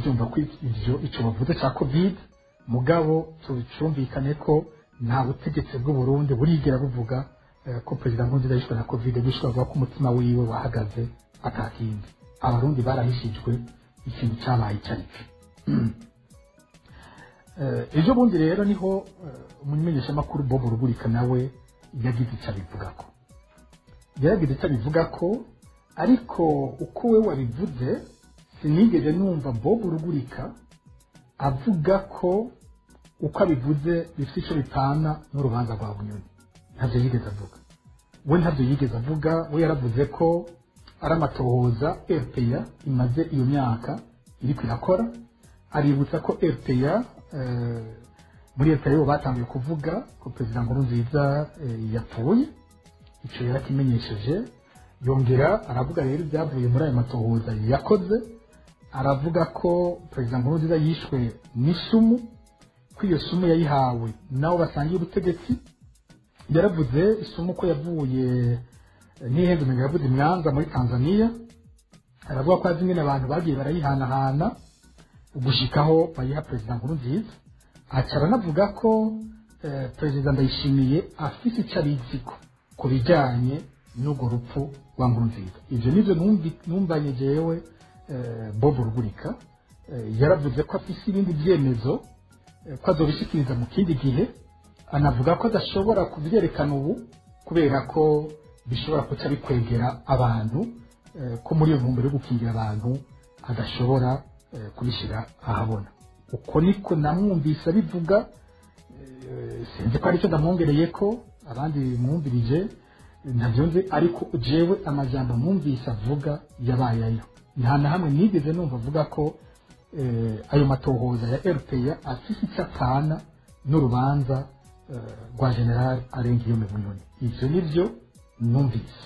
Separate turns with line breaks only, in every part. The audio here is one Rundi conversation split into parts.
kubyumva ko ivyo ico bavuze ca covid mugabo tucumvikane ko nta butegetsi bw'u Burundi burigera buvuga eh, ko perezida Nkurunziza yishwe na covid gushika bavuga ko umutima wiwe wahagaze atakindi abarundi barahishijwe ikintu cyabaye icyaricyo ejo bundi rero niho eh, umumenyeshamakuru bob rugurika nawe yagize icyo abivugako yaragize icyo abivugako ariko uko we wabivuze sinigeze numva bob rugurika avuga ko uko abivuze bifite icyo bitana n'urubanza rwa bunyoni ntabyo yigeze avuga we ntabyo yigeze avuga we yaravuze ko ari amatohoza rpa imaze iyo myaka iriko irakora aributsa ko rpa eh, muri rpa bo batangiye kuvuga ko perezida nkurunziza eh, yapfuye icyo yarakimenyesheje yongera aravuga rero ibyavuye muri ayo matohoza yakoze aravuga ko perezida nkurunziza yishwe n'isumu ko iyo sumu yayihawe nabo basangiye ubutegetsi yaravuze isumu ko yavuye n'ihenze umenga yavuze imwanza muri tanzania aravuga ko azi ingene abantu bagiye barayihanahana ugushikaho bayiha perezida nkurunziza aca aranavuga ko eh, perezida ndayishimiye afise icyo abiziko ku bijyanye n'urwo rupfu rwa nkurunziza ibyo nibyo numvi- numvanye jewe eh, bob rugurika eh, yaravuze ko afise ibindi byemezo eh, ko azobishikiriza mu kindi gihe anavuga ko adashobora kubyerekana ubu kubera ko bishobora kuca bikwegera abantu eh, ko muri iyo ntumbero yo gukingira abantu adashobora eh, kubishyira ahabona uko niko namwumvise abivuga eh, sinzi ko aricyo ndamwongereye ko abandi mwumvirije ntabyo nzi ariko jewe amajambo mwumvise avuga yabaye ayo nta na hamwe nigeze numva avuga ko eh, ayo matohoza ya rpa afise icyo apfana n'urubanza eh, rwa general arengiyome bunyoni ivyo nivyo numvise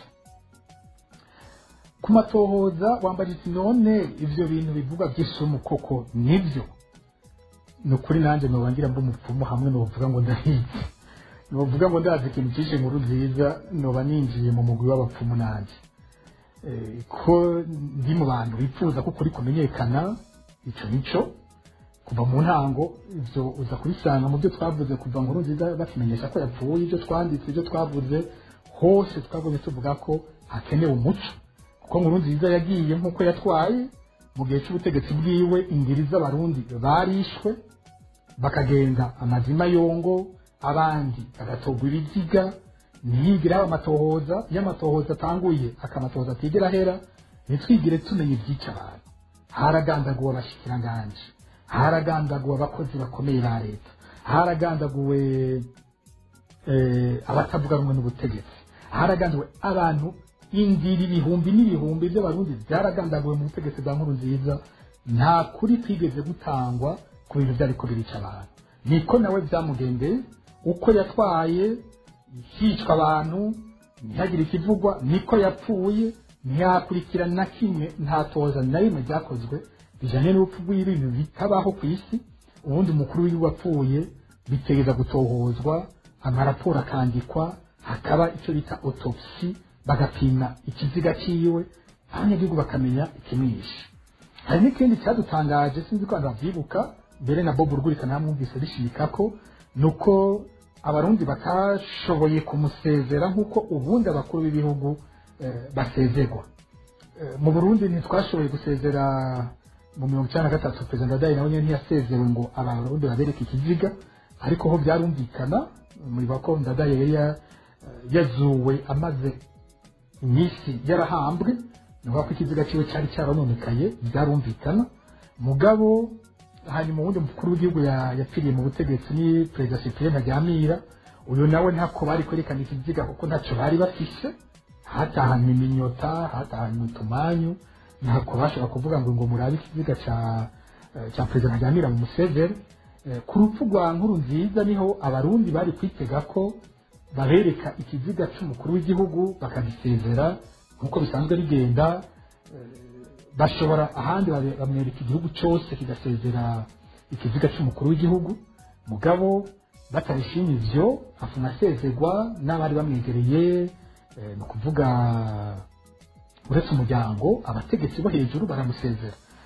ku matohoza wambaye uti none ivyo bintu bivuga by'isumu koko nivyo ni ukuri nanjye nobangira mba umupfumu hamwe novuga ngo ndahizi novuga ngo ndazi ikintu cyishe inkuru nziza noba ninjiye mu mugwi w'abapfumu nanjye Eh, ko ndi mu bantu bifuza ko ukuri kumenyekana ico nico kuva mu ntango ivyo uza kubisanga mu byo twavuze kuva nkuru nziza batumenyesha ko yapfuye ibyo twanditse ibyo twavuze hose twavuze tuvuga ko hakenewe umuco kuko nkuru nziza yagiye nk'uko yatwaye mu gihe cy'ubutegetsi bwiwe ingiri z'abarundi barishwe bakagenda amazima yongo abandi bagatogwa ibiziga ntiyigire haba amatohoza iyo amatohoza atanguye akamatohoza atigera ahera ntitwigire tumenya ibyica abantu haragandaguwe abashikiranganji haragandaguwe abakozi bakomeye ba leta haragandaguwe eh, abatavuga rumwe n'ubutegetsi haragandaguwe abantu indiri ibihumbi n'ibihumbi by'abarundi byaragandaguwe mu butegetsi bwa nkuru nziza nta kuri kwigeze gutangwa ku bintu byariko birica abantu niko nawe byamugendeye uko yatwaye hicwa abantu ntihagire ikivugwa niko yapfuye ntiyakurikirana na kimwe nta toza na rimwe ryakozwe bijanye n'urupfu rw'ibintu bitabaho ku isi ubundi umukuru w'igihugu apfuye bitegeza gutohozwa amaraporo akandikwa hakaba icyo bita autopsi bagapima ikiziga cyiwe abanyagihugu bakamenya ikimwishe hari n'ikindi cyadutangaje sinzi ko abantu babyibuka mbere na bob rugurika namwumvise bishimika ko ni uko abarundi batashoboye kumusezera nk'uko ubundi abakuru b'ibihugu eh, basezerwa Eh, mu burundi ntitwashoboye gusezera mu mirongo icyenda na gatatu perezida ndadaye nawe nyine ntiyasezewe ngo abarundi babereke ikiziga ariko ho byarumvikana muri bako ndadaye yari ya- yazuwe amaze iminsi yarahambwe ni ukuvuga ko ikiziga cyiwe cyari cyarononekaye byarumvikana mugabo hanyuma uwundi mukuru w'igihugu ya- yapfiriye mu butegetsi ni perezida cyprien ntaryamira uyu nawe ntako bari kwerekana ikiziga kuko ntacyo bari bafise hatahanywe iminyota hatahanywe utumanyu ntako bashobora kuvuga ngo ngo murabe ikiziga cya eh, cya perezida ntaryamira mu museveri Eh, ku rupfu rwa nkuru nziza niho abarundi bari kwitega ko babereka ikiziga cy'umukuru w'igihugu bakagisezera nk'uko bisanzwe bigenda bashobora ahandi babe- bamwereka igihugu cyose kigasezera ikiziga cy'umukuru w'igihugu mugabo batabishimye ivyo afuna asezerwa n'abari bamwegereye eh, ni ukuvuga uretse umuryango abategetsi bo hejuru baramusezera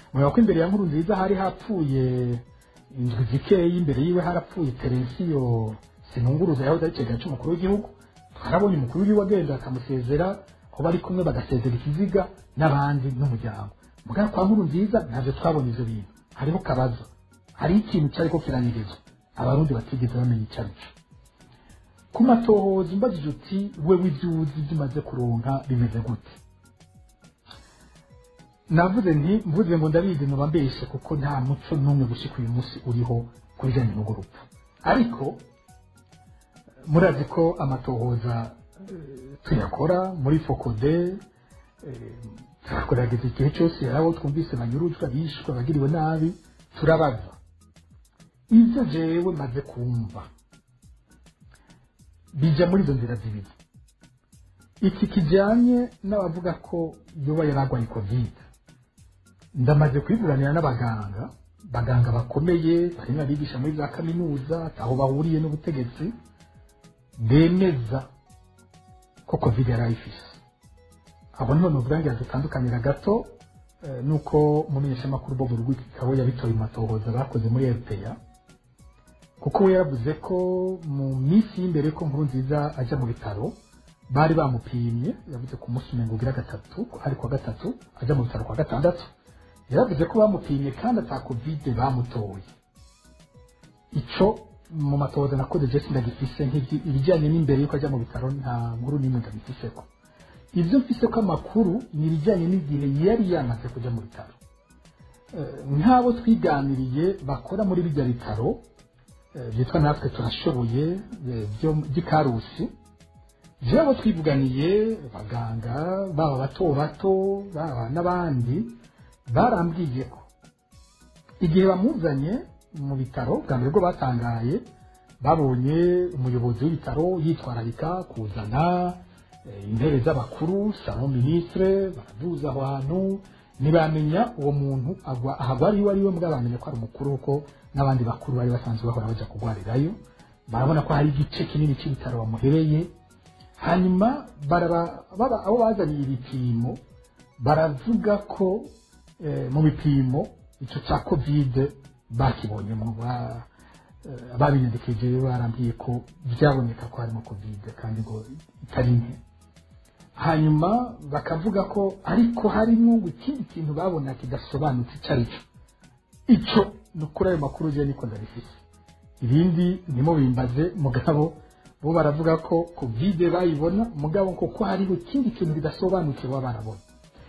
mureba ko imbere ya nkuru nziza hari hapfuye indwi zikeyi imbere yiwe harapfuye terensiyo sinunguruza yahoze ari icegera cy'umukuru w'igihugu twarabonye umukuru w'igihugu agenda akamusezera aho bari kumwe bagasezera ikiziga n'abandi n'umuryango mugana kwa nkuru nziza ntabyo twabonye ibyo bintu hariho kabazo hari ikintu cyari ko kiranirizwa abarundi batigeze bamenya icyo ari cyo ku matohoza umbajije uti wewe ibyo uzi ibyo umaze kuronka bimeze gute navuze nti mvuze ngo ndabizi nuba mbeshe kuko nta muco n'umwe gushika uyu munsi uriho ku bijyanye n'urwo rupfu ariko murazi ko amatohoza eh, tuyakora muri fokode eh, turagerageza igihe cyose hari abo twumvise banyurujwe bishwe abagiriwe nabi turabaza ibyo jewe maze kumva bija muri izo nzira zibiri iki kijyanye n'abavuga ko yoba yaragwaye kovide ndamaze kwivuganira n'abaganga baganga bakomeye barimo abigisha muri za kaminuza aho bahuriye n'ubutegetsi bemeza ko kovide yari ayifise abo niho nuvuga dutandukanira gato eh, nuko umumenyeshamakuru bob rwikabo yabitoye mu matohoza bakoze muri rpa kuko we yaravuze ko mu minsi y'imbere ko nkuru nziza ajya mu bitaro bari bamupimye yavuze ku munsi umengo ugira gatatu ari kwa gatatu ajya mu bitaro kwa gatandatu yaravuze ko bamupimye kandi ata kovide bamutoye ico mu matohoza nakoze je sindagifise nk'ibyi- ibijyanye n'imbere yuko ajya mu bitaro nta nkuru n'imwe ndabifiseko ibyo mfise ko amakuru ni ibijyanye n'igihe yari yamaze kujya mu bitaro Eh, nk'abo twiganiriye bakora muri bijya bitaro eh, byitwa natwe turashoboye eh, byo by'ikarusi byabo twivuganiye abaganga baba bato bato baba n'abandi barambwiye ko igihe bamuzanye mu bitaro bwa mbere bwo batangaye babonye umuyobozi w'ibitaro yitwararika kuzana eh, intebe z'abakuru salon ministre baraduza aho hantu ntibamenya uwo muntu agwa ahagwa ari we ari we mbwa bamenya ko ari umukuru kuko n'abandi bakuru bari basanzwe bahora bajya kurwarirayo barabona ko hari igice kinini cy'ibitaro bamuhereye hanyuma baraba- baba- abo bazaniye ibipimo baravuga ko eh, mu bipimo icyo cya kovide bakibonyemo ba- eh, babinyandikije barambwiye ko byaboneka ko harimo kovide kandi ngo itari nke hanyuma bakavuga ko ariko harimo ngo ikindi kintu babona kidasobanutse icyo ari cyo icyo ni ukuri ayo makuru je niko ndabifise ibindi ndimo bimbaze mugabo bo baravuga ko kovide bayibona mugabo kuko hariho ikindi kintu kidasobanutse baba barabona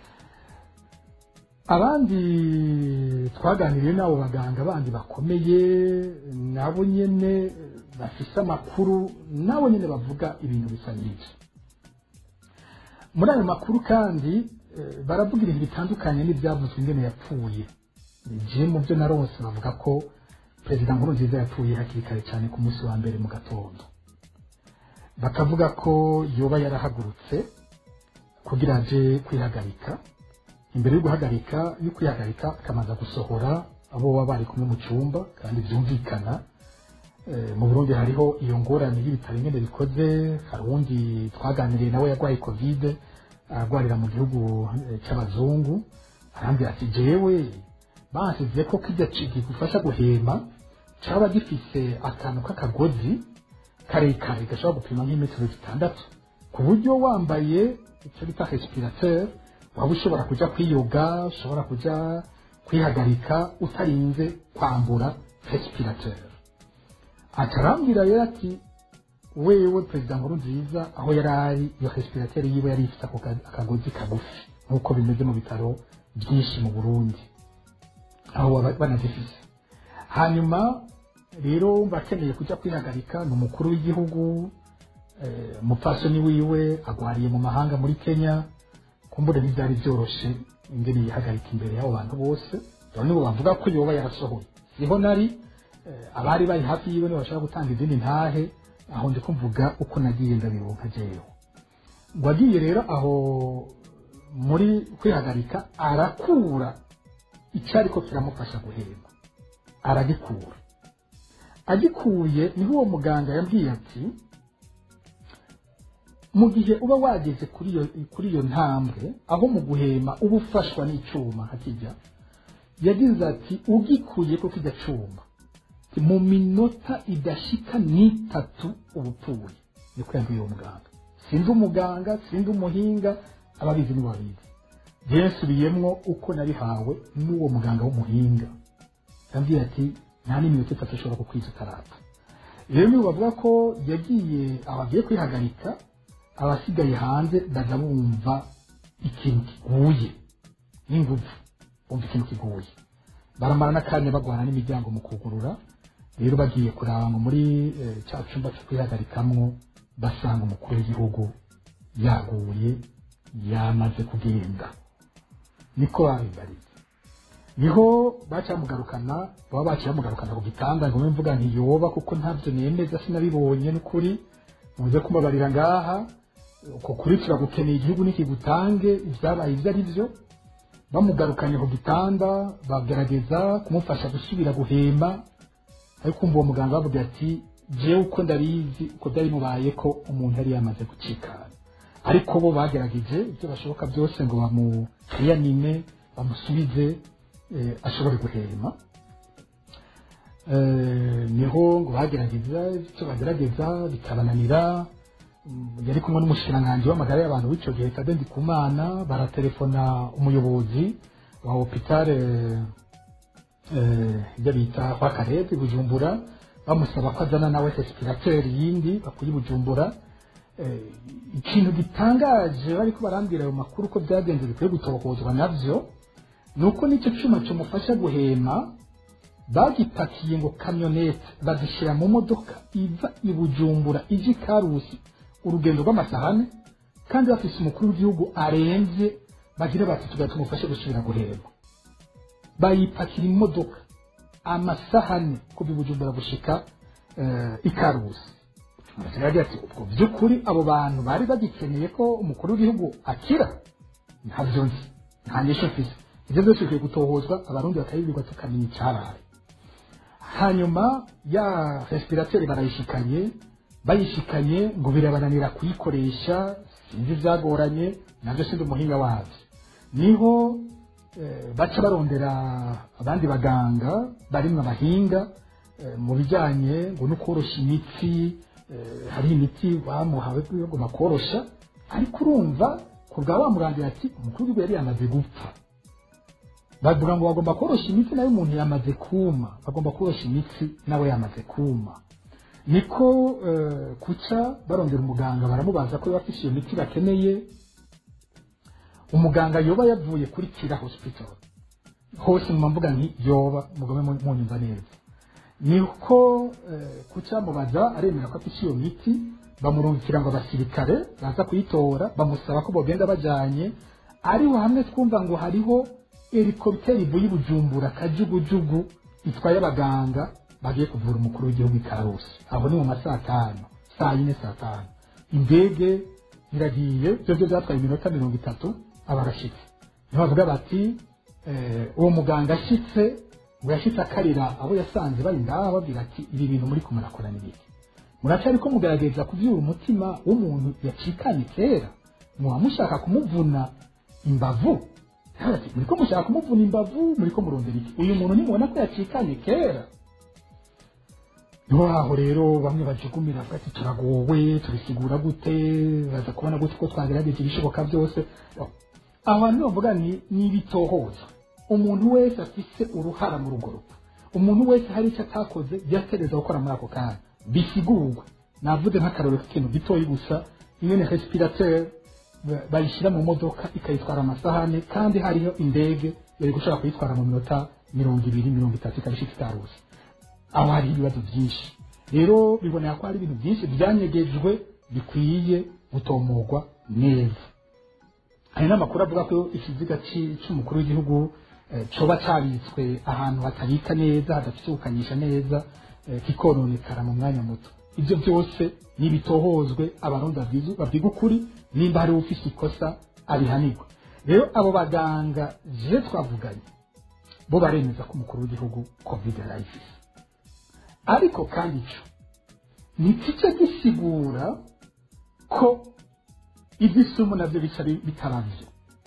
abandi twaganiriye n'abo baganga bandi bakomeye nabo nyene bafise amakuru nabo nyene bavuga ibintu bisa n'ibyo muri ayo makuru kandi eh, baravuga ibintu bitandukanye n'ibyavuzwe ingene yapfuye je mu byo narose bavuga ko perezida nkurunziza yapfuye hakiri kare cyane ku munsi wa mbere mu gatondo bakavuga ko yoba yarahagurutse kugira aje kwihagarika imbere yo guhagarika yo kwihagarika akabanza gusohora abo baba bari kumwe mu cyumba kandi byumvikana Eh, mu burundi hariho iyo ngorane y'ibitaro ingene bikoze hari uwundi twaganiriye nawe yarwaye kovide ararwarira mu gihugu eh, cy'abazungu arambwira ati jewe basize ko kijya kigufasha guhema cyaba gifise akantu k'akagozi karekare gashobora gupima nk'imetero zitandatu ku buryo wambaye icyo bita respirateur waba ushobora kujya kwiyoga ushobora kujya kwihagarika utarinze kwambura respirateur atarambwira rero ati wewe perezida nkuru nziza aho yari ari iyo respirateur yiwe yari ifite ako ka- akagozi kagufi nk'uko bimeze mu bitaro byinshi mu burundi aho baba banazifise hanyuma rero bakeneye kujya kwihagarika ni umukuru w'igihugu eh, umupfasoni wiwe agwariye mu mahanga muri kenya kumbure ntibyari byoroshe ingene yihagarika imbere y'abo bantu bose rero nibo bavuga ko yoba yarasohoye siho nari eh, abari bari hafi yiwe nibo bashaka gutanga izindi ntahe aho ndi kumvuga uko nagiye ndabironka jewe ngo agiye rero aho muri kwihagarika arakura icyari ko kiramufasha guhema aragikura agikuye niho uwo muganga yabwiye ati mu gihe uba wageze kuri iyo kuri iyo ntambwe aho mu guhema uba ufashwa n'icyuma hakijya yagize ati ugikuye ko kijya cuma mu minota idashika n'itatu ubupfuye niko yabwiye uwo muganga sindi umuganga sindi umuhinga ababizi nibo babizi byensubiyemwo uko nabihawe n'uwo muganga w'umuhinga yambwiye ati nta n'iminota itatu ashobora kukwiza utarapfa rero niba bavuga ko yagiye abagiye kwihagarika abasigaye hanze baza bumva ikintu kiguye n'ingufu bumva ikintu kiguye baramara n'akanya bagwana n'imiryango mu kugurura rero bagiye kuraba ngo muri cya cyumba cyo kwihagarikamwo basanga umukuru w'igihugu yaguye yamaze kugenda niko babimbariye niho bacamugarukana baba baciye bamugarukana ku gitanda ngo mvuga ntiyoba kuko ntabyo nemeza sinabibonye n'ukuri muze kubabarira ngaha uko kuri turagukeneye igihugu nikigutange ibyabaye ibyo ari byo bamugarukanye ku gitanda bagerageza kumufasha gusubira guhema ariko kumva uwo muganga bavuga ati jewe uko ndabizi uko byari mubaye ko umuntu yari yamaze gucikana ariko bo bagerageje ibyo bashoboka byose ngo bamuyanine bamusubize ashobore guhema niho ngo bagerageza icyo bagerageza bikabananira yari kumwe n'umushikiranganji w'amagara y'abantu w'icyo gihe Tade Ndikumana baratelefona umuyobozi wa hopitale ibyo bita kwa Karebe Bujumbura bamusaba ko azana nawe respirateri yindi bakuye Bujumbura ikintu gitangaje bariko barambwira ayo makuru ko byagenze bikwiye gutohozwa navyo nuko n'icyo cyuma kimufasha guhema bagipakiye ngo kamyonete bazishyira mu modoka iva i Bujumbura ije Karusi urugendo rw'amasahane kandi bafise umukuru w'igihugu arembye bagira bati tugahita tumufashe gusubira guhema bayipakira imodoka amasahane kuva i Bujumbura gushika ikarusi yagira ati ubwo by'ukuri abo bantu bari bagikeneye ko umukuru w'igihugu akira ntabyo nzi nta nyisho mfise ibyo byose bikwiye gutohozwa abarundi bakabibwirwa tukamenya icyabaye hanyuma ya respirateri barayishikanye bayishikanye ngo birabananira kuyikoresha sinzi byagoranye nabyo sindi umuhinga wabyo niho baca barondera abandi baganga barimwo abahinga mu bijyanye ngo no koroshya imitsi hari imiti bamuhawe ngo bakorosha ariko urumva ku bwa wamurangira ati umukuru w'igihugu yari yamaze gupfa bavuga ngo bagomba koroshya imitsi nawe umuntu yamaze kuma bagomba koroshya imitsi nawe yamaze kuma niko kuca barondera umuganga baramubaza ko bafite iyo miti bakeneye umuganga yoba yavuye kuri kira hospital hose mu mvuga nti yoba mugome munyumva neza niko kuca mubaza aremera ko afite iyo miti bamurungikira ngo abasirikare baza kuyitora bamusaba ko bogenda bajyanye ariho hamwe twumva ngo hariho helikopiteri ivuye i bujumbura kajugujugu itwaye abaganga bagiye kuvura umukuru w'igihugu i karusi aho ni mu ma saa tanu saa yine saa tanu indege iragiye byo byo byatwaye iminota mirongo itatu aba arashyitse niho bavuga bati uwo muganga ashyitse ngo yashyitse akarira abo yasanze bari ngaha babwira ati ibi bintu muri kumurakora ni biki muracyari ko mugerageza kubyura umutima w'umuntu yacikanye kera muba mushaka kumuvuna imbavu muri ko mushaka kumuvuna imbavu muri ko murondera iki uyu muntu nimubona ko yacikanye kera niho aho rero bamwe bajugumira bavuga ati turagowe tubisigura gute baza kubona gute ko twagerageje ibishoboka byose aho hantu bavuga ni n'ibitohoza umuntu wese afise uruhara muri urwo rupfu umuntu wese hari icyo atakoze byatereza gukora muri ako kanya bisigurwa navuze nk'akarore k'ikintu gitoya gusa ingene respirateri bayishyira mu modoka ikayitwara amasahane kandi hariho indege yari gushobora kuyitwara mu minota mirongo ibiri mirongo itatu ikabishika itaruzi aho hari ibibazo byinshi rero bibonera ko hari ibintu byinshi byanyegejwe bikwiye gutomorwa neza hari n'amakuru avuga ko ikiziga cy'umukuru w'igihugu coba cyabitswe ahantu hatabika neza hadafite gukanyisha neza kikononekara mu mwanya muto ibyo byose n'ibitohozwe abarundi babwiga ukuri nimba hari ufise ikosa abihanirwa rero abo baganga je twavuganye bo baremeza ko umukuru w'igihugu covid yarayifise ariko kandi ico ntikice gisigura ko iby'isumu nabyo bica bitarabyo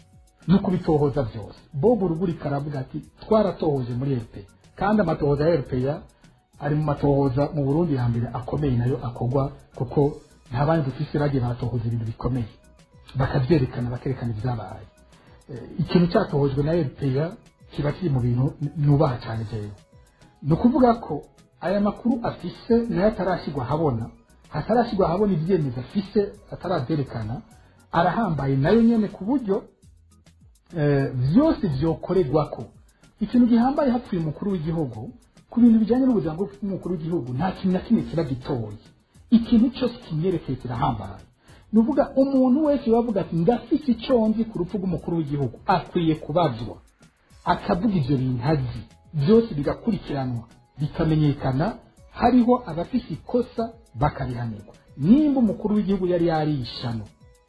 no kubitohoza byose bob urugurika aravuga ati twaratohoje muri rpa kandi amatohoza ya rpa ari mu matohoza mu burundi ya mbere akomeye nayo akorwa kuko nta bandi dufise bagiye baratohoza ibintu bikomeye bakabyerekana bakerekana ibyabaye Eh, ikintu cyatohojwe na rpa kiba kiri mu bintu n- nubaha cyane jewe ni ukuvuga ko aya makuru afise nayo atarashyirwa ahabona hatarashyirwa ahabona ibyemezo afise atarabyerekana arahambaye nayo nyene ku buryo eh, byose byokorerwako ikintu gihambaye hapfuye umukuru w'igihugu ku bintu bijyanye n'ubuzima bw'umukuru w'igihugu nta kintu na kimwe kiba gitoye ikintu cyose kimwerekeye kirahambaye ni ukuvuga umuntu wese wavuga ati ndafise icyo nzi ku rupfu rw'umukuru w'igihugu akwiye kubazwa akavuga ibyo bintu azi byose bigakurikiranwa bikamenyekana hariho abafise ikosa bakarihanirwa nimba umukuru w'igihugu yari yarishano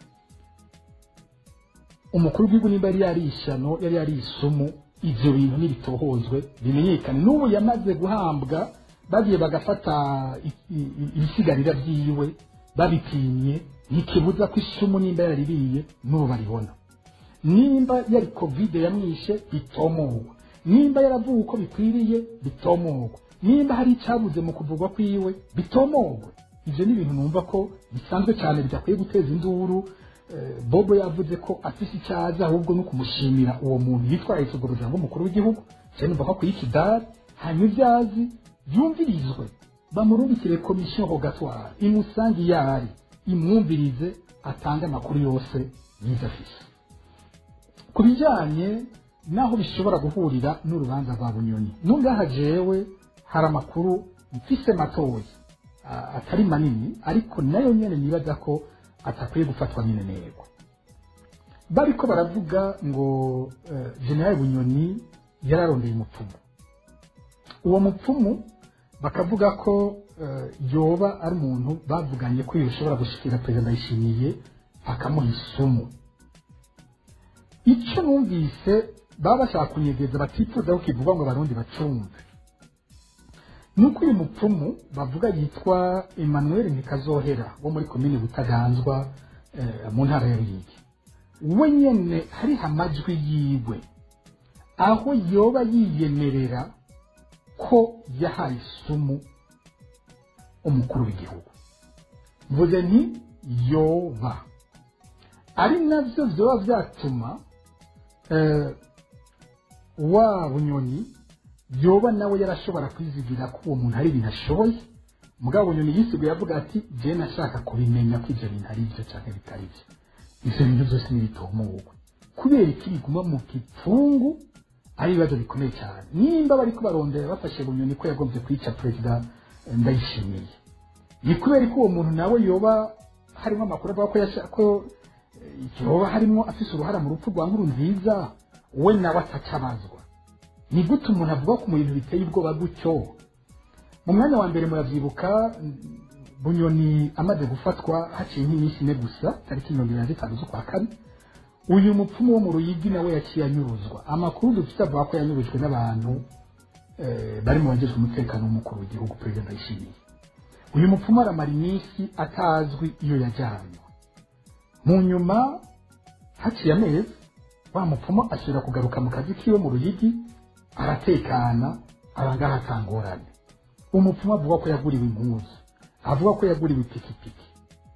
umukuru w'igihugu nimba yari yarishano yari yarisumu ibyo bintu ntibitohozwe bimenyekane n'ubu yamaze guhambwa bagiye bagafata i- i- i- ibisigarira byiwe babipimye ntikibuza ko isumu nimba yaririye n'ubu baribona nimba yari kovide yamwishe bitomogwa nimba yaravuwe uko bikwiriye bitomogwa nimba hari icyabuze mu kuvugwa kwiwe bitomogwe ibyo ni ibintu numva ko bisanzwe cyane bidakwiye guteza induru Eh, bobo yavuze ko afise icyaza ahubwo no kumushimira uwo muntu yitwaye isuguruza nk'umukuru w'igihugu cyane numva ko akwiye ikidari hanyuma ibyazi byumvirizwe bamurungikire komisiyo rogatoire imusange iyo ari imwumvirize atange amakuru yose yize afise ku bijyanye n'aho bishobora guhurira n'urubanza rwa bunyoni nungaha jewe hari amakuru mfise matoya a- atari manini ariko nayo nyene nibaza ko atakwiye gufatwa minenegwa bariko baravuga ngo uh, generali bunyoni yararondeye umupfumu uwo mupfumu bakavuga ko uh, yoba ari umuntu bavuganye ko yoshobora gushikira perezida ndayishimiye akamuha isumu icyo numvise baba bashaka kunyegeza batifuza ko kivugwa ngo abarundi bacumve nuko uyu mupfumu bavuga yitwa emmanuel ntikazohera wo muri komine butaganzwa eh, mu ntara ya ruyigi we nyene hariho amajwi yiwe aho yoba yiyemerera ko yahaye isumu umukuru w'igihugu mvuze nti yoba ari navyo vyoba vyatuma eh, wa bunyoni yoba nawe yarashobora kwizigira ko uwo muntu hari ibintu ashoboye mugabo bunyoni yisiguye avuga ati je nashaka kubimenya ko ivyo bintu ari byo canke bitari byo ivyo bintu byose n'ibitomogwe kubera iki biguma mu gipfungu ari ibibazo bikomeye cyane nimba bariko barondera bafashe bunyoni ko yagombye kwica perezida eh, ndayishimiye ni kubera ko uwo muntu nawe yoba harimo amakuru avuga ko yasha- ko eh, yoba harimo afise uruhara mu rupfu rwa nkuru nziza we nawe atacabazwa ni gute umuntu avuga ku bintu biteye ubwoba gutyo mu mwanya wa mbere murabyibuka mm, bunyoni amaze gufatwa haciye nk'iminsi ine gusa tariki mirongo irindwi na zitanu z'ukwa kane uyu mupfumu wo mu ruyigi nawe yaciye anyuruzwa amakuru dufite avuga ko yanyurujwe n'abantu eh, bari mu bagejwe umutekano w'umukuru w'igihugu perezida ndayishimiye uyu mupfumu aramara iminsi atazwi iyo yajyanywe mu nyuma haciye amezi wa mupfumu asubira kugaruka mu kazi kiwe mu ruyigi aratekana abangaha atangorane umupfumu avuga ko yaguriwe impuzu avuga ko yaguriwe ipikipiki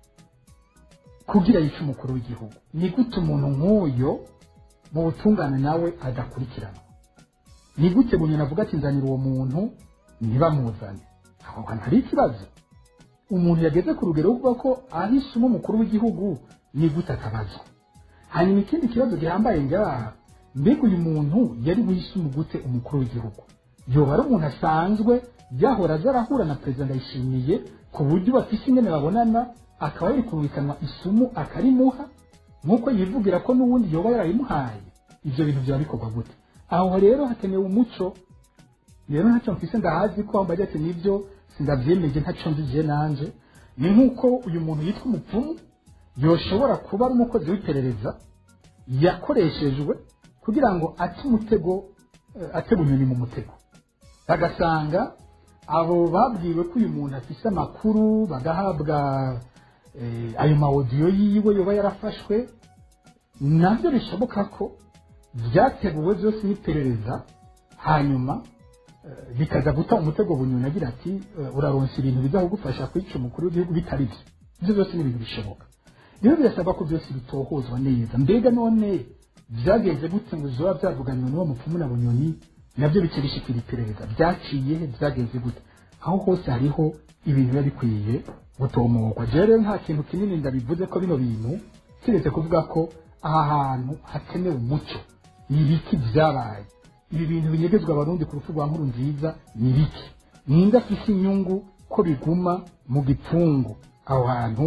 kugira yice umukuru w'igihugu ni gute umuntu nk'uyo mu butungane nawe adakurikiranwa ni gute bunyoni avuga ati nzanira uwo muntu ntibamuzane aho hantu hari ikibazo umuntu yageze ku rugero rwo kuvuga ko ahisemo umukuru w'igihugu ni gute atabazwa hanyuma ikindi kibazo gihambaye ngaha mbega uyu muntu yari buhisemo gute umukuru w'igihugu yoba ari umuntu asanzwe yahora aza arahura na perezida ndayishimiye ku buryo bafise ingene babonana akaba yari kumvikanwa isumu akarimuha nk'uko yivugira ko n'ubundi yoba yarayimuhaye ibyo bintu byaba bikorwa gute aho rero hakenewe umuco rero ntacyo mfise ndahazi ko wambaye ati nibyo sindavyemeje ntacyo nzigiye nanje ni nk'uko uyu muntu yitwa umupfumu yoshobora kuba ari umukozi w'iperereza yakoreshejwe kugira ngo ate umutego eh, ate bunyoni mu mutego bagasanga abo babwiwe ko uyu muntu afise amakuru bagahabwa eh, ayo mawodiyo yiwe yoba yarafashwe nabyo bishoboka ko byateguwe byose n'iperereza hanyuma eh, bikaza guta umutego bunyoni agira ati eh, uraronsa ibintu bizagufasha kwica umukuru w'igihugu bitari byo ibyo byose ni ibintu bishoboka rero birasabwa ko byose bitohozwa neza mbega none byagenze gute ngo bizoba byavuganywe n'uwo mupfumu na bunyoni nabyo bikirishikira iperereza byaciye he byagenze gute aho hose hariho ibintu biba bikwiye gutomorwa jewe rero nta kintu kinini ndabivuze ko bino bintu kiretse kuvuga ko aha hantu hakenewe umuco ni ibiki byabaye ibi bintu binyegezwa abarundi ku rupfu rwa nkuru nziza ni biki ninde afise inyungu ko biguma mu gipfungu aho hantu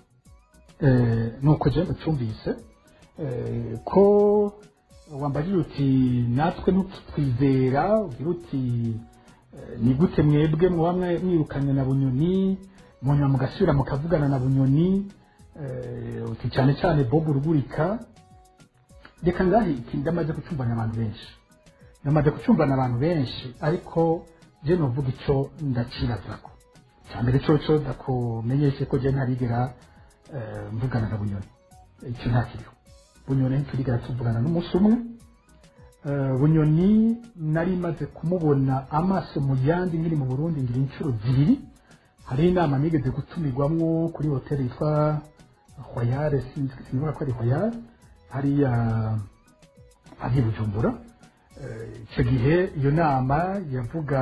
eh, nuko jewe mucumvise eh, ko wambajije uti natwe ntitwizera ugira uti eh, ni gute mwebwe muba mwe- mwirukanye na bunyoni munyuma mugasubira mukavugana na bunyoni eh, uti cyane cyane bob urugurika reka ngahe iki ndamaze gucumbana abantu benshi ndamaze gucumbana abantu benshi ariko je novuga ico ndacirazako cyambere coco ndakumenyeshe ko je ntarigera eh, mvugana na bunyoni icyo ntakiriho bunyoni ntiturigera tuvugana n'umunsi umwe Eh, bunyoni nari maze kumubona amaso mu yandi nkiri mu burundi ngira inshuro zibiri hari inama nigeze gutumirwamwo kuri hoteli yitwa hoyare sinzi ko ari hoyare hariya ari i bujumbura Eh, icyo gihe iyo nama yavuga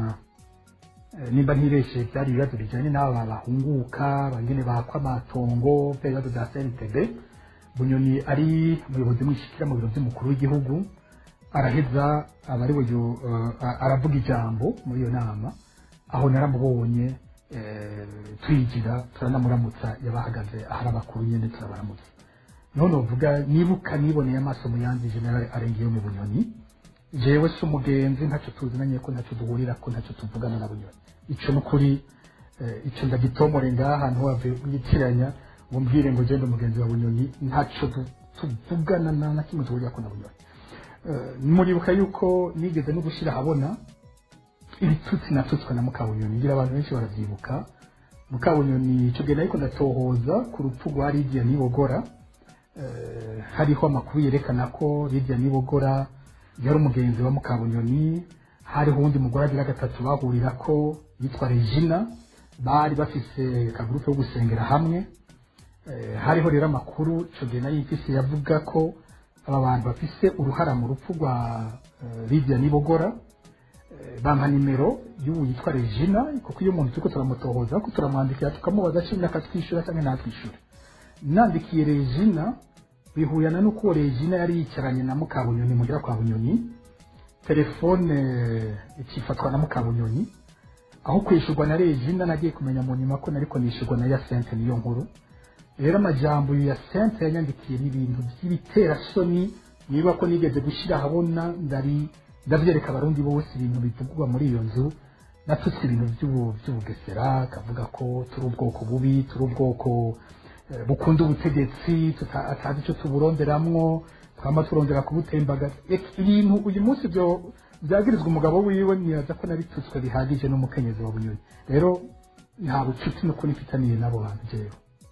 eh, nimba ntireshe byari ibibazo bijyanye n'aba bahunguka bangene bakwa amatongo bya bibazo bya cntb bunyoni ari umuyobozi mwishikira mu biro by'umukuru w'igihugu araheza aba ari we yo- eh, aravuga ijambo muri iyo nama aho naramubonye eh, twigira turanamuramutsa yabahagaze ahari abakuru nyine turabaramutsa none uvuga nibuka niboneye amaso mu yandi general arengeyo mu bunyoni jewe si umugenzi ntacyo tuzinanye ko ntacyo duhurira ko ntacyo tuvugana na bunyoni ico nukuri eh, ico ndagitomore ngaha ntiwave witiranya ngo mbwire ngo genda umugenzi wa bunyoni ntacyo tu- tuvugana na na kimwe duhurira ko na bunyoni Eh, muribuka yuko nigeze no gushyira ahabona ibitutsi natutswe na mukabunyoni ngira abantu benshi baravyibuka mukabunyoni ico gihe nariko ndatohoza ku rupfu rwa lidiya nibogora eh, hariho amakuru yerekana ko lidiya nibogora yari umugenzi wa mukabunyoni hariho uwundi mugore agira gatatu bahurira ko yitwa regina bari bafise akagurupe ko gusengera hamwe Eh, hariho rero amakuru ico gihe nayo mfise yavuga ko aba bantu bafise uruhara mu rupfu rwa eh, lidiya nibogora Eh, bampa nimero y'ubu yitwa regina kuko iyo umuntu turiko turamutohoza ko turamwandikira tukamubaza ashimye akatwishyura cyangwa ntatwishyure nandikiye regina bihuyana n'uko uwo regina yari yicaranye na mukabunyoni mugira kwa bunyoni telefone eh, ikifatwa na mukabunyoni aho kwishyurwa na regina nagiye kumenya mu nyuma ko nariko nishyurwa na yasente niyo nkuru rero amajambo ya sente yanyandikiye n'ibintu by'ibiterasoni niba ko nigeze gushyira ahabona ndari ndabyereka abarundi bose ibintu bivugwa muri iyo nzu natutse ibintu by'ubu- by'ubugesera akavuga ko turi ubwoko bubi turi ubwoko eh, bukunda ubutegetsi tuta- atazi icyo tuburonderamwo twama turondera kubutembagaza Eka, ibintu uyu munsi byo byagirizwa umugabo wiwe nibaza ko nabitutswe bihagije n'umukenyezi wa bunyoni rero nta bucuti n'ukuri mfitaniye n'abo bantu jewe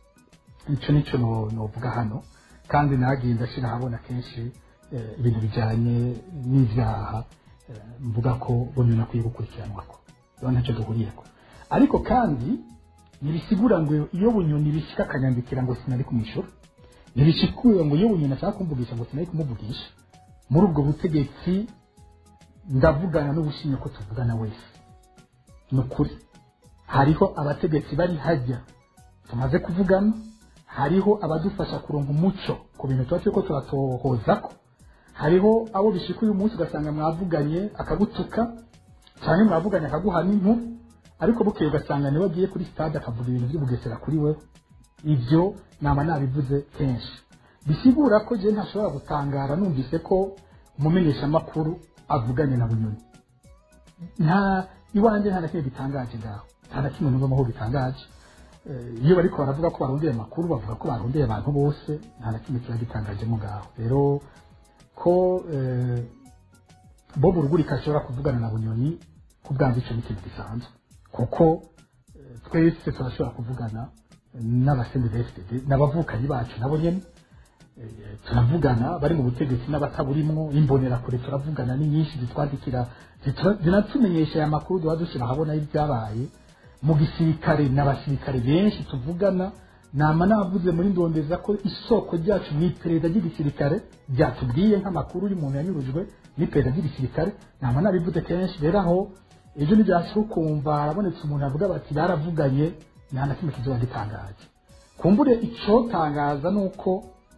icyo nicyo no- novuga hano kandi nagiye ndashyira ahabona kenshi eh, ibintu bijyanye n'ibyaha eh, mvuga ko bunyoni akwiye gukurikiranwako rero ntacyo duhuriyeko ariko kandi ntibisigura ngo iyo bunyoni bishyika akanyandikira ngo sinari kumwishyura ntibishikura ngo iyo bunyoni ashaka kumvugisha ngo sinari kumuvugisha muri ubwo butegetsi ndavugana n'ubushimye ko tuvugana wese ni ukuri hariho abategetsi bari hajya tumaze kuvugana hariho abadufasha kuronka umuco ku bintu tuba turiko turatohozako hariho abo bishika uyu munsi ugasanga mwavuganye akagutuka cyane mwavuganye akaguha n'impu ariko bukeye ugasanga niwe agiye kuri stade akavuga ibintu by'ubugesera kuri we ibyo nama nabivuze kenshi bisigura ko je ntashobora gutangara numvise ko umumenyeshamakuru avuganye na bunyoni nta iwanjye nta na kimwe gitangaje ngaho nta na kimwe numvamo ko gitangaje Eh, iyo bariko baravuga ko barondeye amakuru bavuga ko barondeye abantu bose nta na kimwe kiba gitangajemo ngaho rero ko eh, bob urugurika ashobora kuvugana na bunyoni ku bwanze icyo ni ikintu gisanzwe kuko eh, twese turashobora kuvugana n'abasendi ba fpd n'abavukanyi bacu nabo nyene eh, turavugana bari mu butegetsi n'abataburimwo imbonerakure turavugana ni nyinshi zitwandikira zitura- zinatumenyesha aya makuru duba dushyira ahabona y'ibyabaye mu gisirikare n'abasirikare benshi tuvugana nama navuze muri ndondeza ko isoko ryacu ni iperereza ry'igisirikare ryatubwiye nk'amakuru y'umuntu yanyurujwe n'iperereza ry'igisirikare nama nabivuze kenshi rero aho ejo ntibyashira ukumva harabonetse umuntu avuga bati baravuganye nta na kimwe kizoba gitangaje kumbure icotangaza ni uko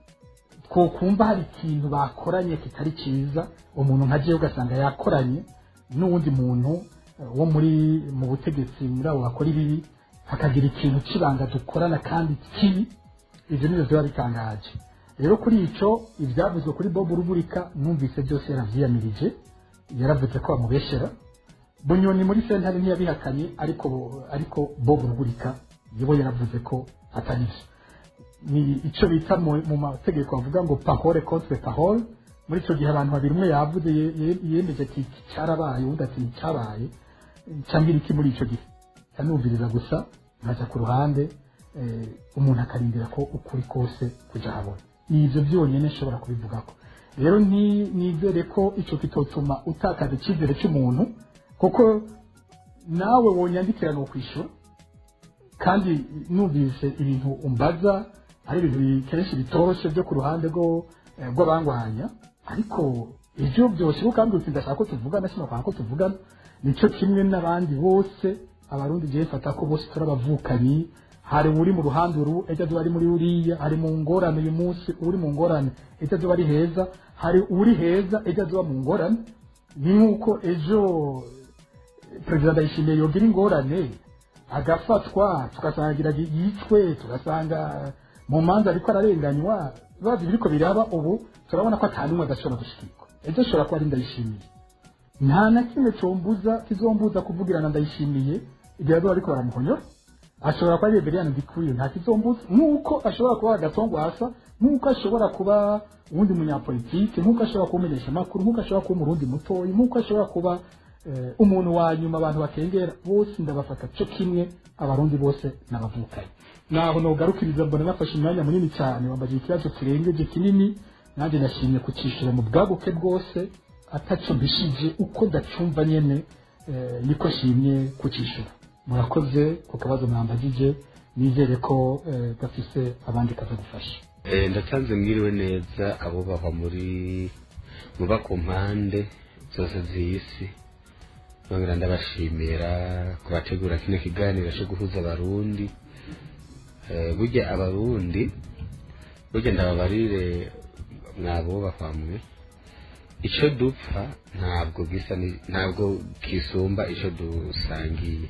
twokumva hari ikintu bakoranye kitari cyiza umuntu nka jewe ugasanga yakoranye n'uwundi muntu eh, wo muri mu butegetsi muri abo bakora ibibi hakagira ikintu cy'ibanga dukorana kandi kibi ibyo nibyo biba bitangaje rero kuri ico ibyavuzwe kuri bob ruburika numvise byose yaravyiyamirije yaravuze ko bamubeshera bunyoni muri sentare ntiyabihakanye ariko ariko bob ruburika yibo yaravuze ko atari byo ni icyo bita mu mu mategeko bavuga ngo pahore contre pahore muri icyo gihe abantu babiri umwe yavuze ye- ye- yemeje ati iki cyarabaye undi ati cyabaye cyangwa iki muri icyo gihe kanumviriza gusa nkaja ku ruhande eh, umuntu akarindira ko ukuri kose kuja habona ni ibyo byonyine nshobora kubivugako rero ni- nizere ko icyo kitotuma utakaza icyizere cy'umuntu kuko nawe wonyandikira ni ukwishyura kandi numvise ibintu umbaza ari ibintu bi- kenshi bitoroshye byo ku ruhande rwo eh, rw'abangwanya ariko ibyo byose kandi uti ndashaka ko tuvugana sinashaka ko tuvugana nicyo kimwe n'abandi bose abarundi gihe fata ko bose turi abavukanyi hari uri mu ruhande uru ejo azuba ari muri uriya hari mu ngorane uyu munsi uri mu ngorane ejo azuba ari heza hari uri heza ejo azuba mu ngorane ni nk'uko ejo perezida ndayishimiye yogira ingorane agafatwa tugasangira yicwe tugasanga mu manza ariko ararenganywa bazi biriko biraba ubu turabona ko atanumwe adashobora gushikirwa ejo ashobora kuba ari ndayishimiye nta na kimwe combuza kizombuza kuvugirana ndayishimiye igihe azoba ariko baramuhonyora ashobora kuba ari Reverien Ndikuriyo nta kizombuza nk'uko ashobora kuba agatongwasa nk'uko ashobora kuba uwundi munyapolitike nk'uko ashobora kuba umumenyeshamakuru nk'uko ashobora kuba umurundi mutoyi nk'uko ashobora kuba eh, umuntu wa nyuma abantu bakengera bose ndabafata cyo kimwe abarundi bose n'abavukanye naho nogarukiriza mbona nafashe umwanya munini cyane wambaje ikibazo kirengeje kinini nanjye nashimye kucishura mu bwaguke bwose ataco mbishije uko ndacumva nyene eh, niko shimye kucishura murakoze ku kabazo mwambagije nizere ko eh, gafise abandi kazagufasha
Eh, ndatanze mwiriwe neza abubahwa muri muba ku mpande zose z'isi nongera ndabashimira kubategura kino kiganiro cyo guhuza abarundi Eh, burya abarundi burya ndababarire mwabubahwa mwe icyo dupfa ntabwo gisa ni- ntabwo kisumba icyo dusangiye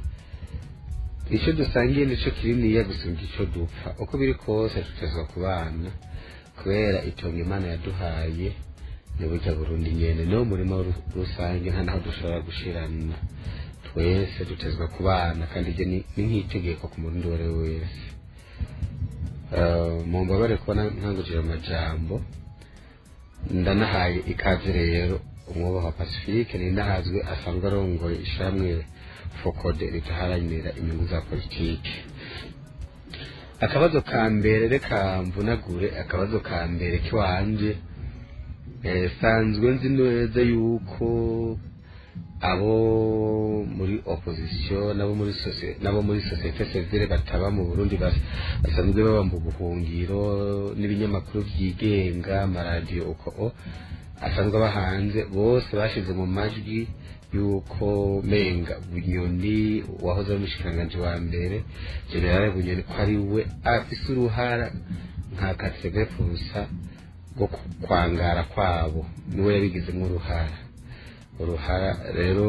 icyo dusangiye nicyo kininiya gusumba icyo dupfa uko biri kose tutezwa ku bana kubera itongo imana yaduhaye ni burya burundi nyene niwo murimo ru- rusange nta naho dushobora gushirana twese dutezwa ku bana kandi ibyo ni ni nk'itegeko ku murundi uwo ari we wese Eh, mumbabare kubona nkangukira amajambo ndanahaye ikaze rero umwubaha pacifique ni ndahazwe asanzwe arongoye ishamwe fokode ritaharanira inyungu za politiki akabazo ka mbere reka mvunagure akabazo ka mbere kiwanje eh, sanzwe nzi neza yuko abo muri opposition nabo muri socie- nabo muri societe civile bataba mu Burundi bas- basanzwe baba mu buhungiro n'ibinyamakuru byigenga amaradiyo uko o asanzwe aba hanze bose bashize mu majwi yuko menga bunyoni wahoze ari umushikiranganji wa mbere generale bunyoni ko ari we afise uruhara nka kasebefusa rwo ku- kwangara kwabo niwe yabigizemo uruhara uruhara rero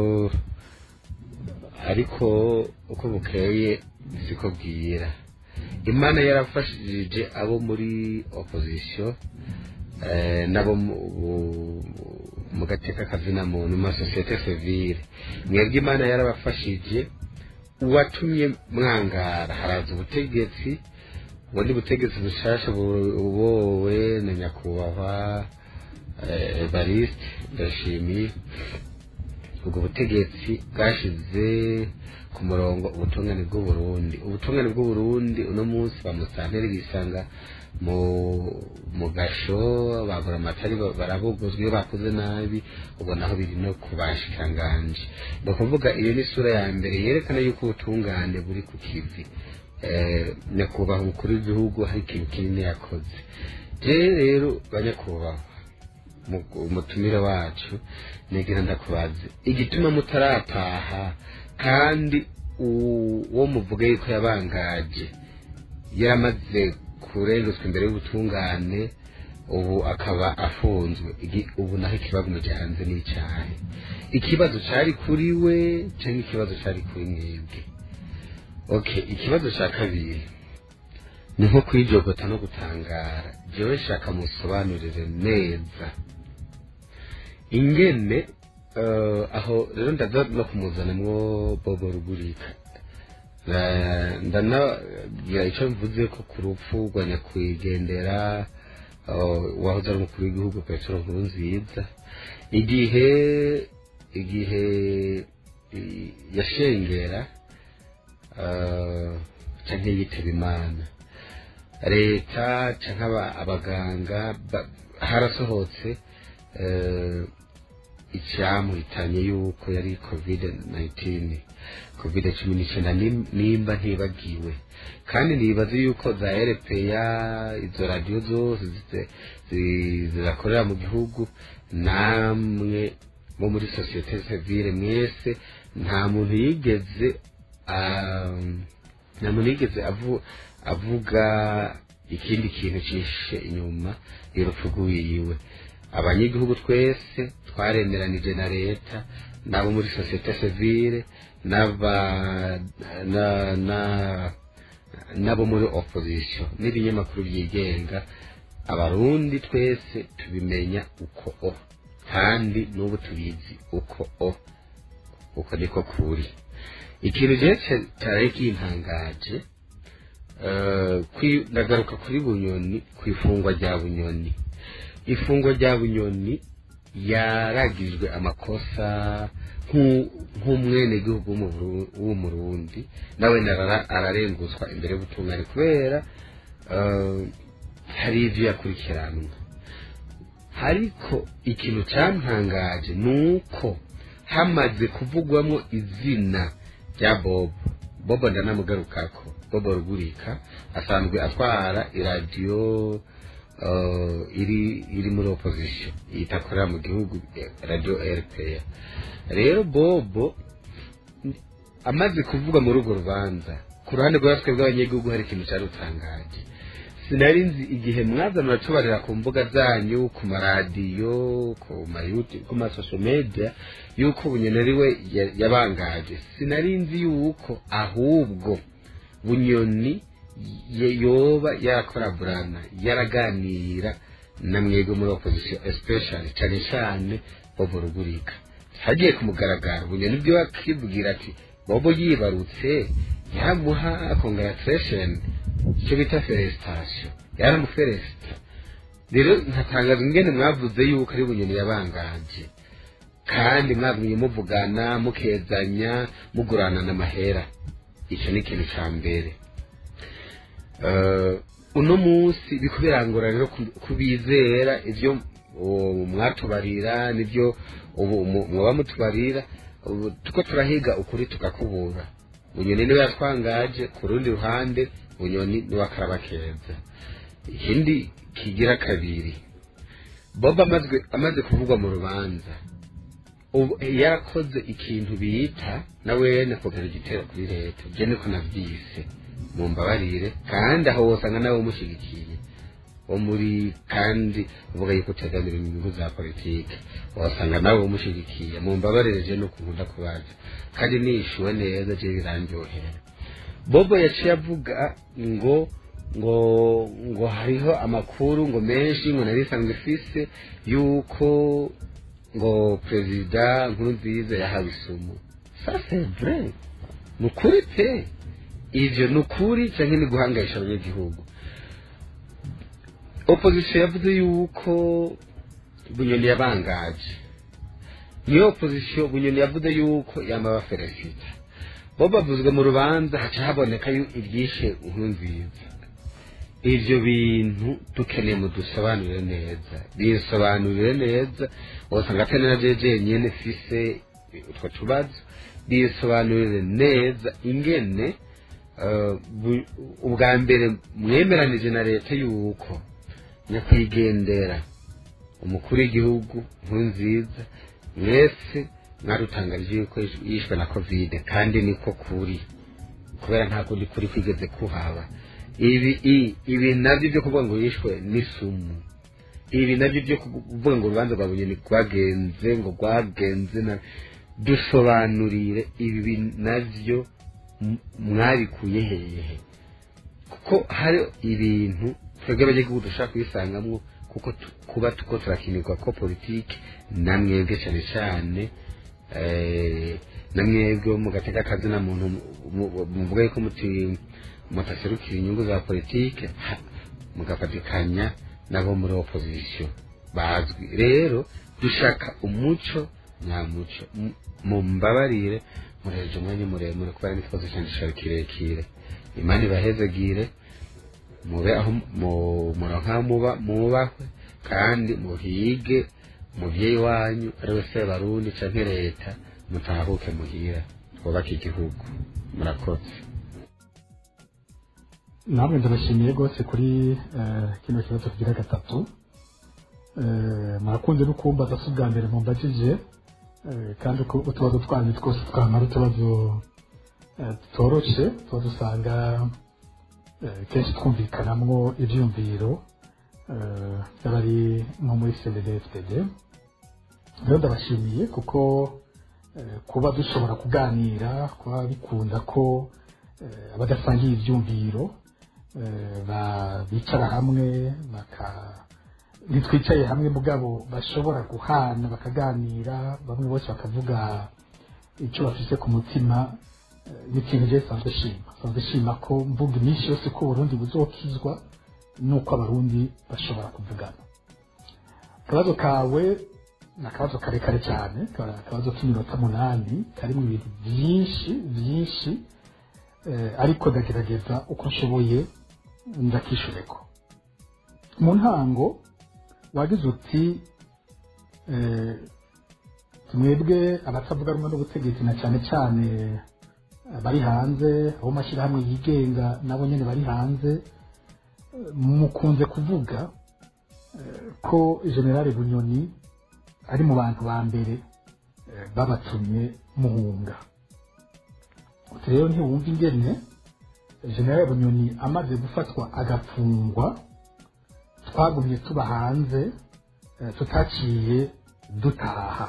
ariko uko bukeye siko bwira imana yarafashije abo muri opposition eh, nabo mu- bu- mu gateka kazina muntu mu masosiyete civile mwebwe imana yarabafashije uwatumye mwangara haraza ubutegetsi ubundi butegetsi bushasha bu- bubowe na nyakubahwa eh, evariste ndashimiye ubwo butegetsi bwashize ku murongo ubutungane bw'uburundi ubutungane bw'uburundi uno munsi bamusanteri bisanga mu mu gasho bagura amatari barabuguzwa iyo bakoze nabi ubwo naho biri no ku bashikanganje ni ukuvuga iyo ni isura ya mbere yerekana yuko ubutungane buri ku kivi eh, nyakubahwa umukuru w'igihugu hari ikintu kinini yakoze jewe rero banyakubahwa mu- umutumire wacu negira ndakubaze igituma mutarataha kandi u- uwo muvuga yuko yabangaje yaramaze kurengezwa imbere y'ubutungane ubu akaba afunzwe Igi- ubu naho ikibazo mujyanze n'icyahe ikibazo cari kuri we cyangwa ikibazo cari kuri mwebwe okay ikibazo cya kabiri ni nko kwijogota no gutangara jewe shaka musobanurire neza ingene eh, aho rero ndaza no kumuzanamwo bobo rugurika Na- ndanagira icyo mvuze ko ku rupfu rwa nyakwigendera eh, wahoze ari umukuru w'igihugu petero nkuru nziza igihe igihe i- yashengera eh, canke yitaba imana leta canke aba- abaganga ba- harasohotse eh, icyamuhitanye yuko yari covid 19 covid cumi n'icyenda nim- nimba ntibagiwe kandi nibaze yuko za erepeya izo radiyo zose zize- zi- zirakorera mu gihugu namwe bo muri sosiyete sivile mwese nta muntu yigeze ah, nta muntu yigeze avu- avuga ikindi kintu cyishe inyuma y'urupfu rw'iwiwe abanyagihugu twese twaremeranije na leta n'abo muri sosiyete sivile n'aba na- na- n'abo muri opposition n'ibinyamakuru byigenga abarundi twese tubimenya uko o kandi n'ubu tubizi uko o uko niko kuri ikintu rero cya- cyari kintangaje eh, kwi- ndagaruka kuri bunyoni ku ifungwa rya bunyoni ifungwa rya bunyoni yaragijwe amakosa nk'u- nk'umwenegihugu w'umu- w'umurundi nawe narara- ararenguzwa imbere y'ubutungane kubera eh, hari ibyo yakurikiranwa ariko ikintu cyantangaje ni uko hamaze kuvugwamo izina rya bobo bobo ndanamugarukako bobo rugurika asanzwe atwara iradiyo uh, iri iri muri opposition itakorera mu gihugu eh, radio rpa rero bobo n- amaze kuvuga muri urwo rubanza ku ruhande rwa twe bw'abanyagihugu hari ikintu cyari utangaje sinari nzi igihe mwaza muracubarira ku mbuga zanyu ku maradiyo ku mayuti ku masosho media yuko bunyoni ari we ya- yabangaje sinari nzi yuko ahubwo bunyoni ye- yoba yarakoraburana yaraganira na mwebwe muri opposition especially cyane cyane bobo rugurika hagiye ku mugaragaro bunyoni byo akivugira ati bobo yibarutse yaramuha congratulation icyo bita felicitation yaramufelicita rero nkatangaza ingene mwavuze yuko ari bunyoni yabangaje kandi mwagumye muvugana mukezanya mugurana n'amahera icyo ni ikintu cya mbere Eh, uno munsi biko birangora rero ku- kubizera ibyo uwo mwatubarira nibyo ubu mu- muba mutubarira ubu tuko turahiga ukuri tukakubura bunyoni niwe yatwangaje ku rundi ruhande bunyoni niwe akaraba keza ikindi kigira kabiri bob amaze amaze kuvugwa mu rubanza ubu yarakoze ikintu bita nawe nakogera igitero kuri leta je niko navyise mumbabarire kandi aho wosanga nawe umushyigikiye wo muri kandi uvuga yuko utegamira inyungu za politike wasanga nawe umushyigikiye mumbabarire je no kunkunda kubaza kandi nishuwe neza je birandyohera bobo yaciye avuga ngo ngo ngo hariho amakuru ngo menshi ngo nari isanzwe ifise yuko ngo perezida nkuru nziza yahawe isumu ça c'est vrai ni ukuri pe ivyo ni ukuri canke ni guhangayisha abanyagihugu opposition yavuze yuko bunyoni yabangaje niyo opozisiyo bunyoni yavuze yuko yamaba feresita bo bavuzwe mu rubanza haca haboneka yu iryishe inkuru nziza ivyo bintu dukeneye mu dusobanurire neza bisobanurire neza wosanga atari na jeje nyene fise utwo tubazo bisobanurire neza ingene eh, bu- ubwa mbere mwemeranije na leta yuko nyakwigendera umukuru w'igihugu nkuru nziza mwese mwarutangarije yuko yishwe na kovide kandi niko kuri kubera nta kundi kuri kwigeze kuhaba ibi i- ibi nabyo byo kuvuga ngo yishwe n'isumu ibi nabyo byo kuvuga ngo urubanza rwa bunyoni rwagenze ngo rwagenze na dusobanurire ibi nabyo m- mwabikuye hehe kuko hari ibintu twebwe abanyagihugu dushaka kubisangamwo kuko tu- kuba tuko turakinirwa ko politiki namwebwe cyane cyane eh, namwebwe wo mu gateka kazi na muntu mu- mu- muvuga yuko muti mutaserukira inyungu za politiki ha- mugafatikanya nabo muri opposition bazwi rero dushaka umuco nyamuco M- mumbabarire mureje umwanya muremure kubera n'ikibazo cyane gishari kirekire imana ibahezegire mube aho mu- muronka aho muba mubahwe kandi muhige umuvyeyi wanyu ari we sebarundi canke leta mutahuke muhira twubake igihugu murakoze
namwe ndabashimiye rwose kuri eh, kino kibazo kigira gatatu Eh, murakunze no kumbaza si ubwa mbere mumbajije eh, kandi uko utubazo twanyu twose twamara utubazo eh, tutoroshe tuba dusanga eh, kenshi twumvikanamwo ivyumviro eh, by'abari nko muri cndfdd rero ndabashimiye kuko eh, kuba dushobora kuganira kuba bikunda ko eh, abadasangiye ivyumviro eh, ba- bicara hamwe baka ntitwicaye hamwe mugabo bashobora guhana bakaganira bamwe bose bakavuga icyo bafise ku mutima eh, ni ikintu je sanzwe shima sanzwe shima ko mvuga iminsi yose ko uburundi buzokizwa nuko abarundi bashobora kuvugana akabazo kawe ni akabazo karekare cyane ka- akabazo k'iminota munani karimo ibintu byinshi byinshi eh, ariko ndagerageza uko nshoboye ndakishureko mu ntango wagize uti eh, mwebwe abatavuga rumwe n'ubutegetsi na cyane cyane eh, bari hanze abo mashyirahamwe yigenga nabo nyine bari hanze eh, mukunze kuvuga eh, ko generale bunyoni ari mu bantu ba mbere eh, babatumye muhunga uti rero ntiwumva ingene generale bunyoni amaze gufatwa agafungwa twagumye tuba hanze eh, tutaciye dutaha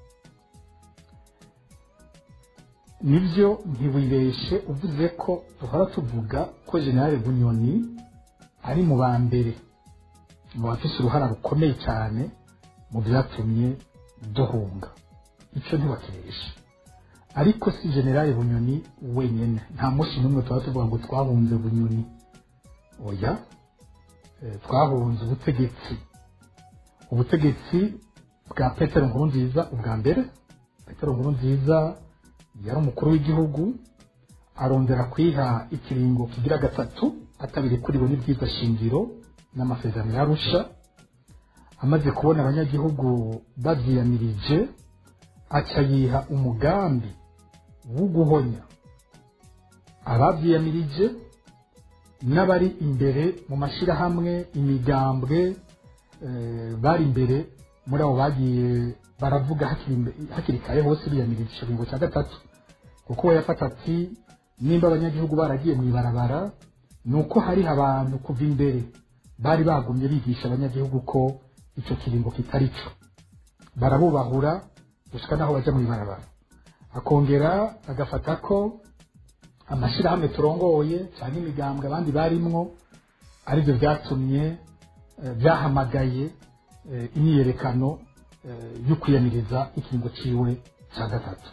nibyo ntiwibeshe uvuze ko duhora tuvuga ko generale bunyoni ari mu ba mbere mu bafise uruhara rukomeye cyane mu byatumye duhunga icyo ntiwakibeshe ariko si generale bunyoni wenyine nta munsi n'umwe tuba tuvuga ngo twahunze bunyoni oya eh, twahunze ubutegetsi ubutegetsi bwa petero nkurunziza ubwa mbere petero nkurunziza yari umukuru w'igihugu arondera kwiha ikiringo kigira gatatu atabirikuriwe n'ibyiza shingiro n'amasezerano yarusha amaze kubona abanyagihugu babyiyamirije aca yiha umugambi wo guhonya ababyiyamirije n'abari imbere mu mashyirahamwe imigambwe eh, bari imbere muri abo bagiye baravuga hakiri imbe- hakiri kare hose biyamirije ikiringo cya gatatu kuko we yafata ati nimba abanyagihugu baragiye mu ibarabara ni uko hari abantu kuva imbere bari bagumye bigisha abanyagihugu ko icyo kiringo kitari cyo barabubahura gushika n'aho bajya mu ibarabara akongera agafata ko amashyirahamwe turongoye cyangwa imigambwe abandi barimwo aribyo byatumye eh, byahamagaye eh, imyiyerekano eh, yo kwiyamiriza ikiringo ciwe cya gatatu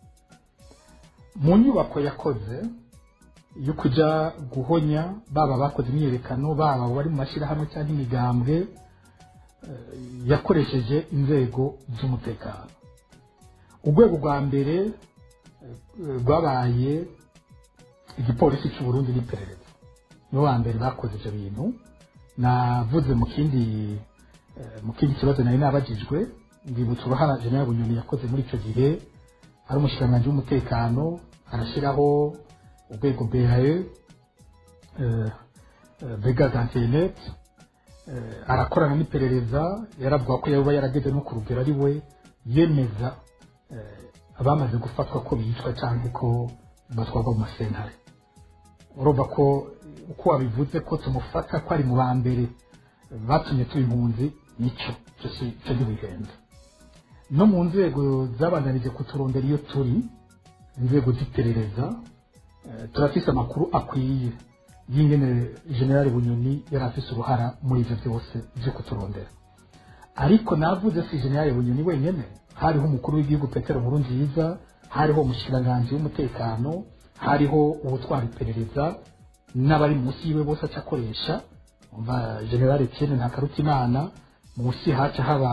mu nyubako yakoze yo kuja guhonya baba bakoze imyiyerekano baba bari mu mashyirahamwe cyangwa imigambwe eh, yakoresheje inzego z'umutekano urwego rwa mbere eh, rwabaye igipolisi cy'u Burundi n'iperereza nibo ba mbere bakoze ibyo bintu navuze mu kindi eh, mu kindi kibazo nari nabagijwe ndibutsa uruhara general bunyoni yakoze muri icyo gihe ari umushikiranganji w'umutekano arashyiraho urwego BAE eh, eh, brigade internet eh, arakorana n'iperereza yaravuga ko yaba yarageze no ku rugero ari we yemeza eh, abamaze gufatwa ko bicwa cyangwa ko batwarwa mu masentare urumva ko uko wabivuze ko tumufata ko ari mu ba mbere batumye tuba impunzi nicyo cyo si- cyo ntibihenze no mu nzego zabandanije kuturondera iyo turi inzego z'iperereza eh, turafise amakuru akwiye y'ingene generali bunyoni yari afise uruhara muri ivyo byose vyo kuturondera ariko navuze si generali bunyoni wenyene hariho umukuru w'igihugu petero nkuru nziza hariho umushikiranganji w'umutekano hariho uwutwara iperereza n'abari munsi yiwe bose aca akoresha umva generali etienne ntakarutimana munsi haca haba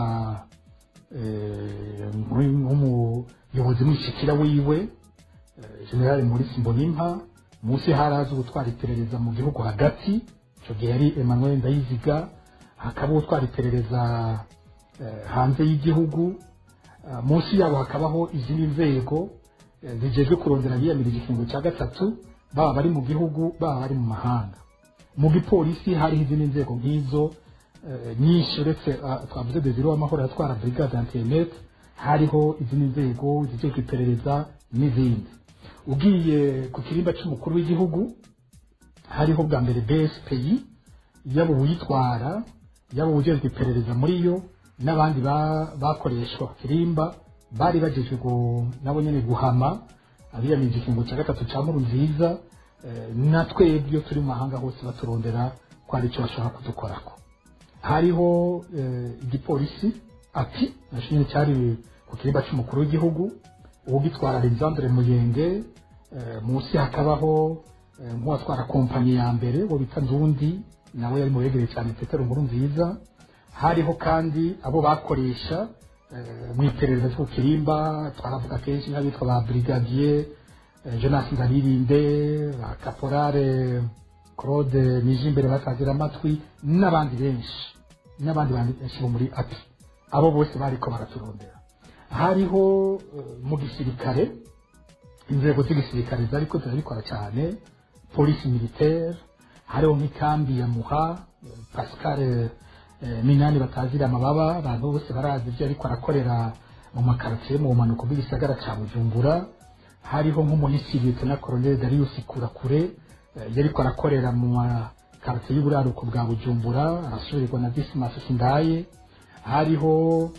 eh, nk'umuyobozi mwishikira wiwe eh, generali maurice mbonimpa munsi harazi gutwara iperereza mu gihugu hagati icyo gihe yari emmanuel ndayiziga hakaba utwara iperereza eh, hanze y'igihugu Ah, munsi yabo hakabaho izindi nzego eh, zijejwe kurondera biyamirije ikingo cya gatatu baba bari mu gihugu baba bari mu mahanga mu gipolisi hariho izindi nzego nk'izo eh, nyinshi uretse ah, twavuze desire w'amahoro yatwara brigade internet hariho izindi nzego zijejwe iperereza n'izindi ugiye ku kirimba cy'umukuru w'igihugu hariho bwa mbere bspi yaba uwuyitwara yaba uwujejwe iperereza muri yo n'abandi ba- bakoreshwa ku kirimba bari bagejwe gu- nabo nyene guhama abiyamirije ikingo cya gatatu cya nkuru nziza eh, na twebwe iyo turi mu mahanga hose baturondera ko hari icyo bashobora kudukorako hariho eh, igipolisi ati nacyo nyine cyari ku kirimba cy'umukuru w'igihugu uwugitwara alexandre muyenge eh, munsi hakabaho eh, nk'uwatwara kompanyi ya mbere uwo bita ndundi nawe yari mu begereye cyane petero nkuru nziza hariho kandi abo bakoresha eh, mu iperereza ryo ku kirimba twaravuga kenshi nk'abitwa ba brigadier eh, jonas ndaririnde ba caporale claude nijimbere bakagira amatwi n'abandi benshi n'abandi bandi benshi bo muri api abo bose bariko baraturondera hariho eh, mu gisirikare inzego z'igisirikare zariko zirabikora cyane polisi militaire hariho nk'ikambi ya muha eh, pascal eh, minani batazira amababa abantu bose barazi ibyo ariko arakorera mu makaritsiye mu bumanuko bw'igisagara cya bujumbura hariho nk'umunisirite na colonel darius kurakure eh, yariko arakorera mu makaritsiye y'uburaruko bwa bujumbura arasubirirwa na dismas sindaye hariho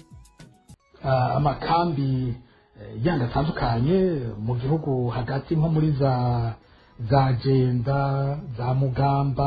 ah, amakambi eh, yandi atandukanye mu gihugu hagati nko muri za za jenda za mugamba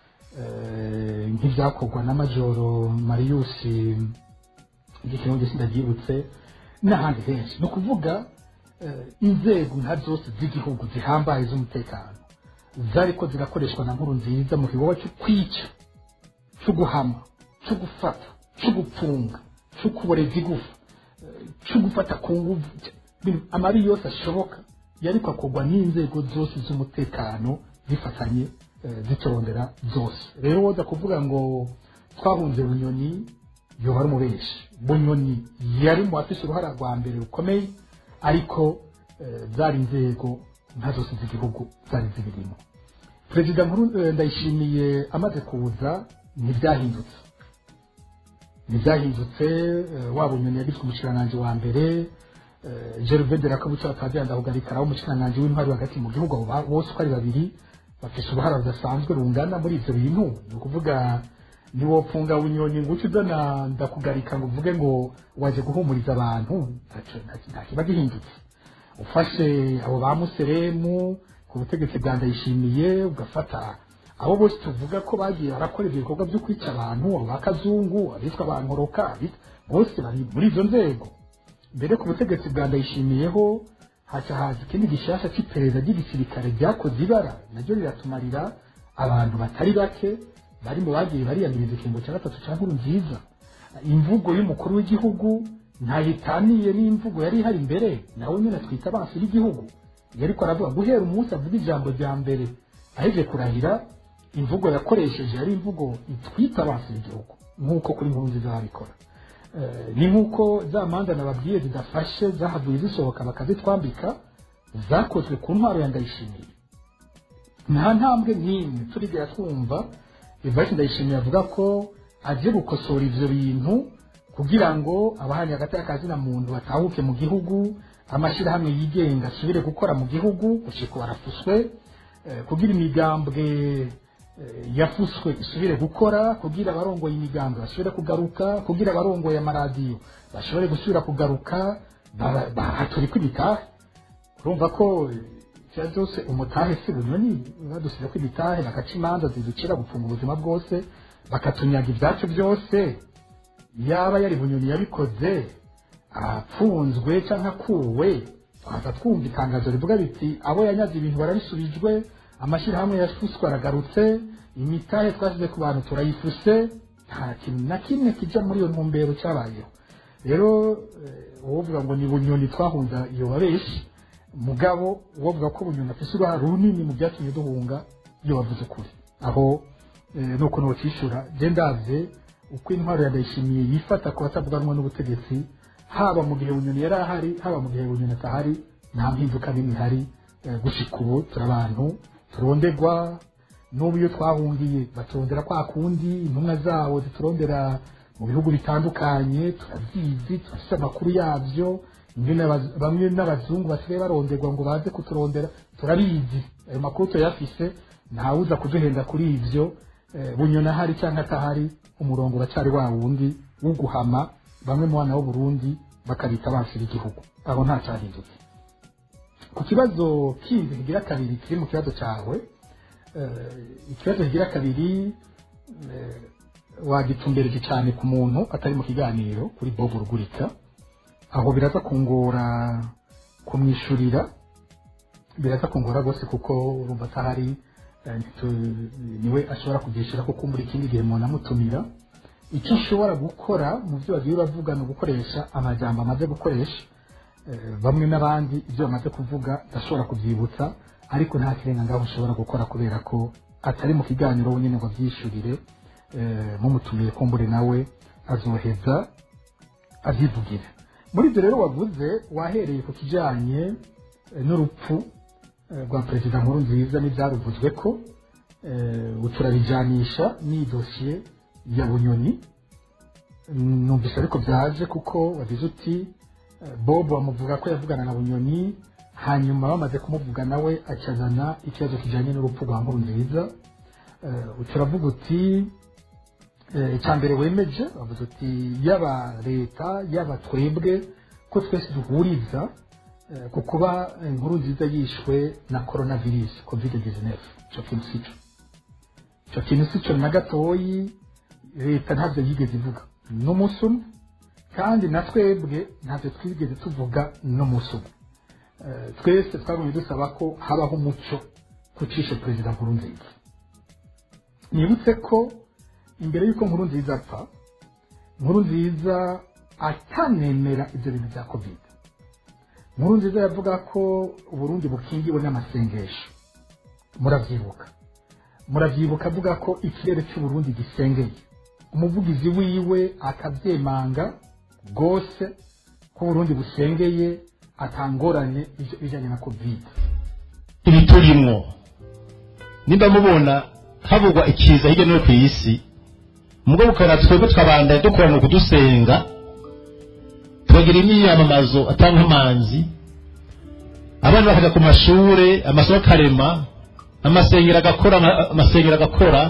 eh, nk'ibyakorwa na majoro marius igikingo gisi ndabyibutse n'ahandi henshi ni ukuvuga eh, inzego nka zose z'igihugu zihambaye z'umutekano zariko zirakoreshwa na nkuru nziza mu gikorwa cyo kwica cyo guhama cyo gufata cyo gupfunga cyo kuboreza igufa eh, cyo gufata ku nguvu ibintu- amabi yose ashoboka yariko akorwa n'inzego zose z'umutekano zifatanye eh, zitorondera zose rero woza kuvuga ngo twahunze bunyoni yoba ari umubeshi bunyoni yari mu bafise uruhara rwa mbere rukomeye ariko eh, zari inzego nka zose z'igihugu zari zibirimo perezida nkuru eh, ndayishimiye amaze kuza ntibyahindutse ntibyahindutse eh, wa bunyoni yagizwe umushikiranganji wa mbere eh, gervain de la kabuca batagenda kugarikaraho umushikiranganji w'intwari hagati mu gihugu abo ba- bose uko ari babiri bafise uruhara rudasanzwe rungana muri ivyo bintu ni ukuvuga niwopfunga bunyoni ngo uce uzana ndakugarika ngo uvuge ngo waje guhumuriza abantu ntaco- nta- nta kiba gihindutse ufashe abo ba museremu ku butegetsi bwa ndayishimiye ugafata abo bose tuvuga ko bagiye barakora ibyo bikorwa byo kwica abantu abo ba kazungu abitwa ba nkoroka abit- bose bari muri izo nzego mbere ku butegetsi bwa ndayishimiyeho haca haza ikindi gishasha cy'iperereza ry'igisirikare ryakoze ibara naryo riratumarira abantu batari bake bari mu bagiye bariyamiriza ikingo cya gatatu cya nkuru nziza imvugo y'umukuru w'igihugu ntayitaniye n'imvugo yari ihari imbere nawe nyine twita abansi b'igihugu yariko aravuga guhera umunsi avuga ijambo rya mbere aheje kurahira imvugo yakoresheje yari imvugo itwita abansi b'igihugu nk'uko kuri nkuru nziza babikora Eh, ni nk'uko za manza nababwiye zidafashe zahavuye zisohoka bakazitwambika zakozwe ku ntwaro ya ndayishimiye nta ntambwe n'imwe turigera twumva Evariste Ndayishimiye avuga ko aje gukosora ivyo bintu kugira ngo abahanye hagati y'akazina muntu batahuke mu gihugu amashyirahamwe yigenga asubire gukora mu gihugu gushika barafuswe eh, kugira imigambwe eh, yafuswe isubire gukora kugira abarongoye imigambwe basubire kugaruka kugira abarongoye amaradiyo bashobore gusubira kugaruka ba- bahaturikwa imitahe urumva ko icyo byose umutahe si bunyoni badusize ko imitahe bagaca imanza ziducira gupfunga ubuzima bwose bakatunyaga ibyacu byose yaba yari bunyoni yabikoze apfunzwe cyangwa akuwe twaza twumva itangazo rivuga biti abo yanyaze ibintu barabisubijwe amashyirahamwe yafuswe aragarutse imitahe twashyize ku bantu turayifuse nta kintu na kimwe kijya muri iyo ntumbero cyabayeho rero eh, uwovuga ngo ni bunyoni twahunza iyo babeshi mugabo uwovuga ko bunyoni afise uruhare runini mu byatumye duhunga iyo bavuze ukuri aho eh, nuko nokishura je ndavye uko intwaro ya ndayishimiye yifata ku batavuganwa n'ubutegetsi haba mu gihe bunyoni yari ahari haba mu gihe bunyoni atahari nta mpinduka n'imwe ihari eh, gushika ubu turi abantu turondegwa n'ubu iyo twahungiye baturondera kwa kundi intumwa zabo ziturondera mu bihugu bitandukanye turabizi turafite amakuru yabyo ingene abaz- bamwe n'abazungu basigaye baronderwa ngo baze kuturondera turabizi ayo makuru turayafise ntawuza kuduhenda kuri ivyo eh, bunyoni ahari cyangwa atahari umurongo uracyari wa wundi wo guhama bamwe mu bana b'uburundi bakabita abansi b'igihugu aho nta cyahindutse ku kibazo kindi kigira kabiri kiri mu kibazo cyawe eh, ikibazo kigira kabiri eh, wagitumbereje cyane ku muntu atari mu kiganiro kuri bob rugurika aho biraza kungora kumwishyurira biraza kungora rwose kuko urumva atahari eh, ntitu- niwe ashobora kugishyura kuko muri ikindi gihe umuntu amutumira icyo ushobora gukora mu byo bagiye bavuga ni ugukoresha amajambo amaze gukoresha Eh, bamwe n'abandi ibyo bamaze kuvuga ndashobora kubyibutsa ariko nta kirenga ngaho ushobora gukora kubera ko atari mu kiganiro wenyine ngo abyishyurire eh, mumutumiye kumbure nawe azoheza abyivugire muri ibyo rero wavuze wahereye ku kijyanye eh, n'urupfu eh, rwa perezida nkuru nziza n'ibyaruvuzwe ko eh, uturabijyanisha n'iyi dosiye ya bunyoni numvise ariko byaje kuko wagize uti eh, bob bamuvuga ko yavugana na bunyoni hanyuma bamaze kumuvuga nawe akazana ikibazo kijyanye n'urupfu rwa nkuru nziza Eh, turavuga uti eh, icya mbere wemeje bavuze uti yaba leta yaba twebwe ko twese duhuriza eh, ku kuba inkuru nziza yishwe na coronavirus covid 19 icyo kintu si cyo icyo kintu si cyo na gatoyi leta ntabyo yigeze ivuga n'umunsi umwe kandi na twebwe ntabyo twigeze tuvuga n'umunsi umwe Eh, twese twagumye dusaba ko habaho umuco kucisha perezida nkuru nziza nibutse ko imbere y'uko nkuru nziza apfa nkuru nziza atanemera ibyo bintu bya covid nkuru nziza yavuga ko uburundi bukingiwe n'amasengesho murabyibuka murabyibuka avuga ko ikirere cy'uburundi gisengeye umuvugizi wiwe akabyemanga rwose ko uburundi busengeye atangorane ibyo bijyanye na covid
ibi turimwo nimba mubona havugwa ikiza hirya no hino ku isi mubwo bukara twebwe tukabandanya dukora mu kudusenga tukagira imyiyamamazo atanga amanzi abana bakajya ku mashure amasomo akarema amasengero agakora ama- amasengero agakora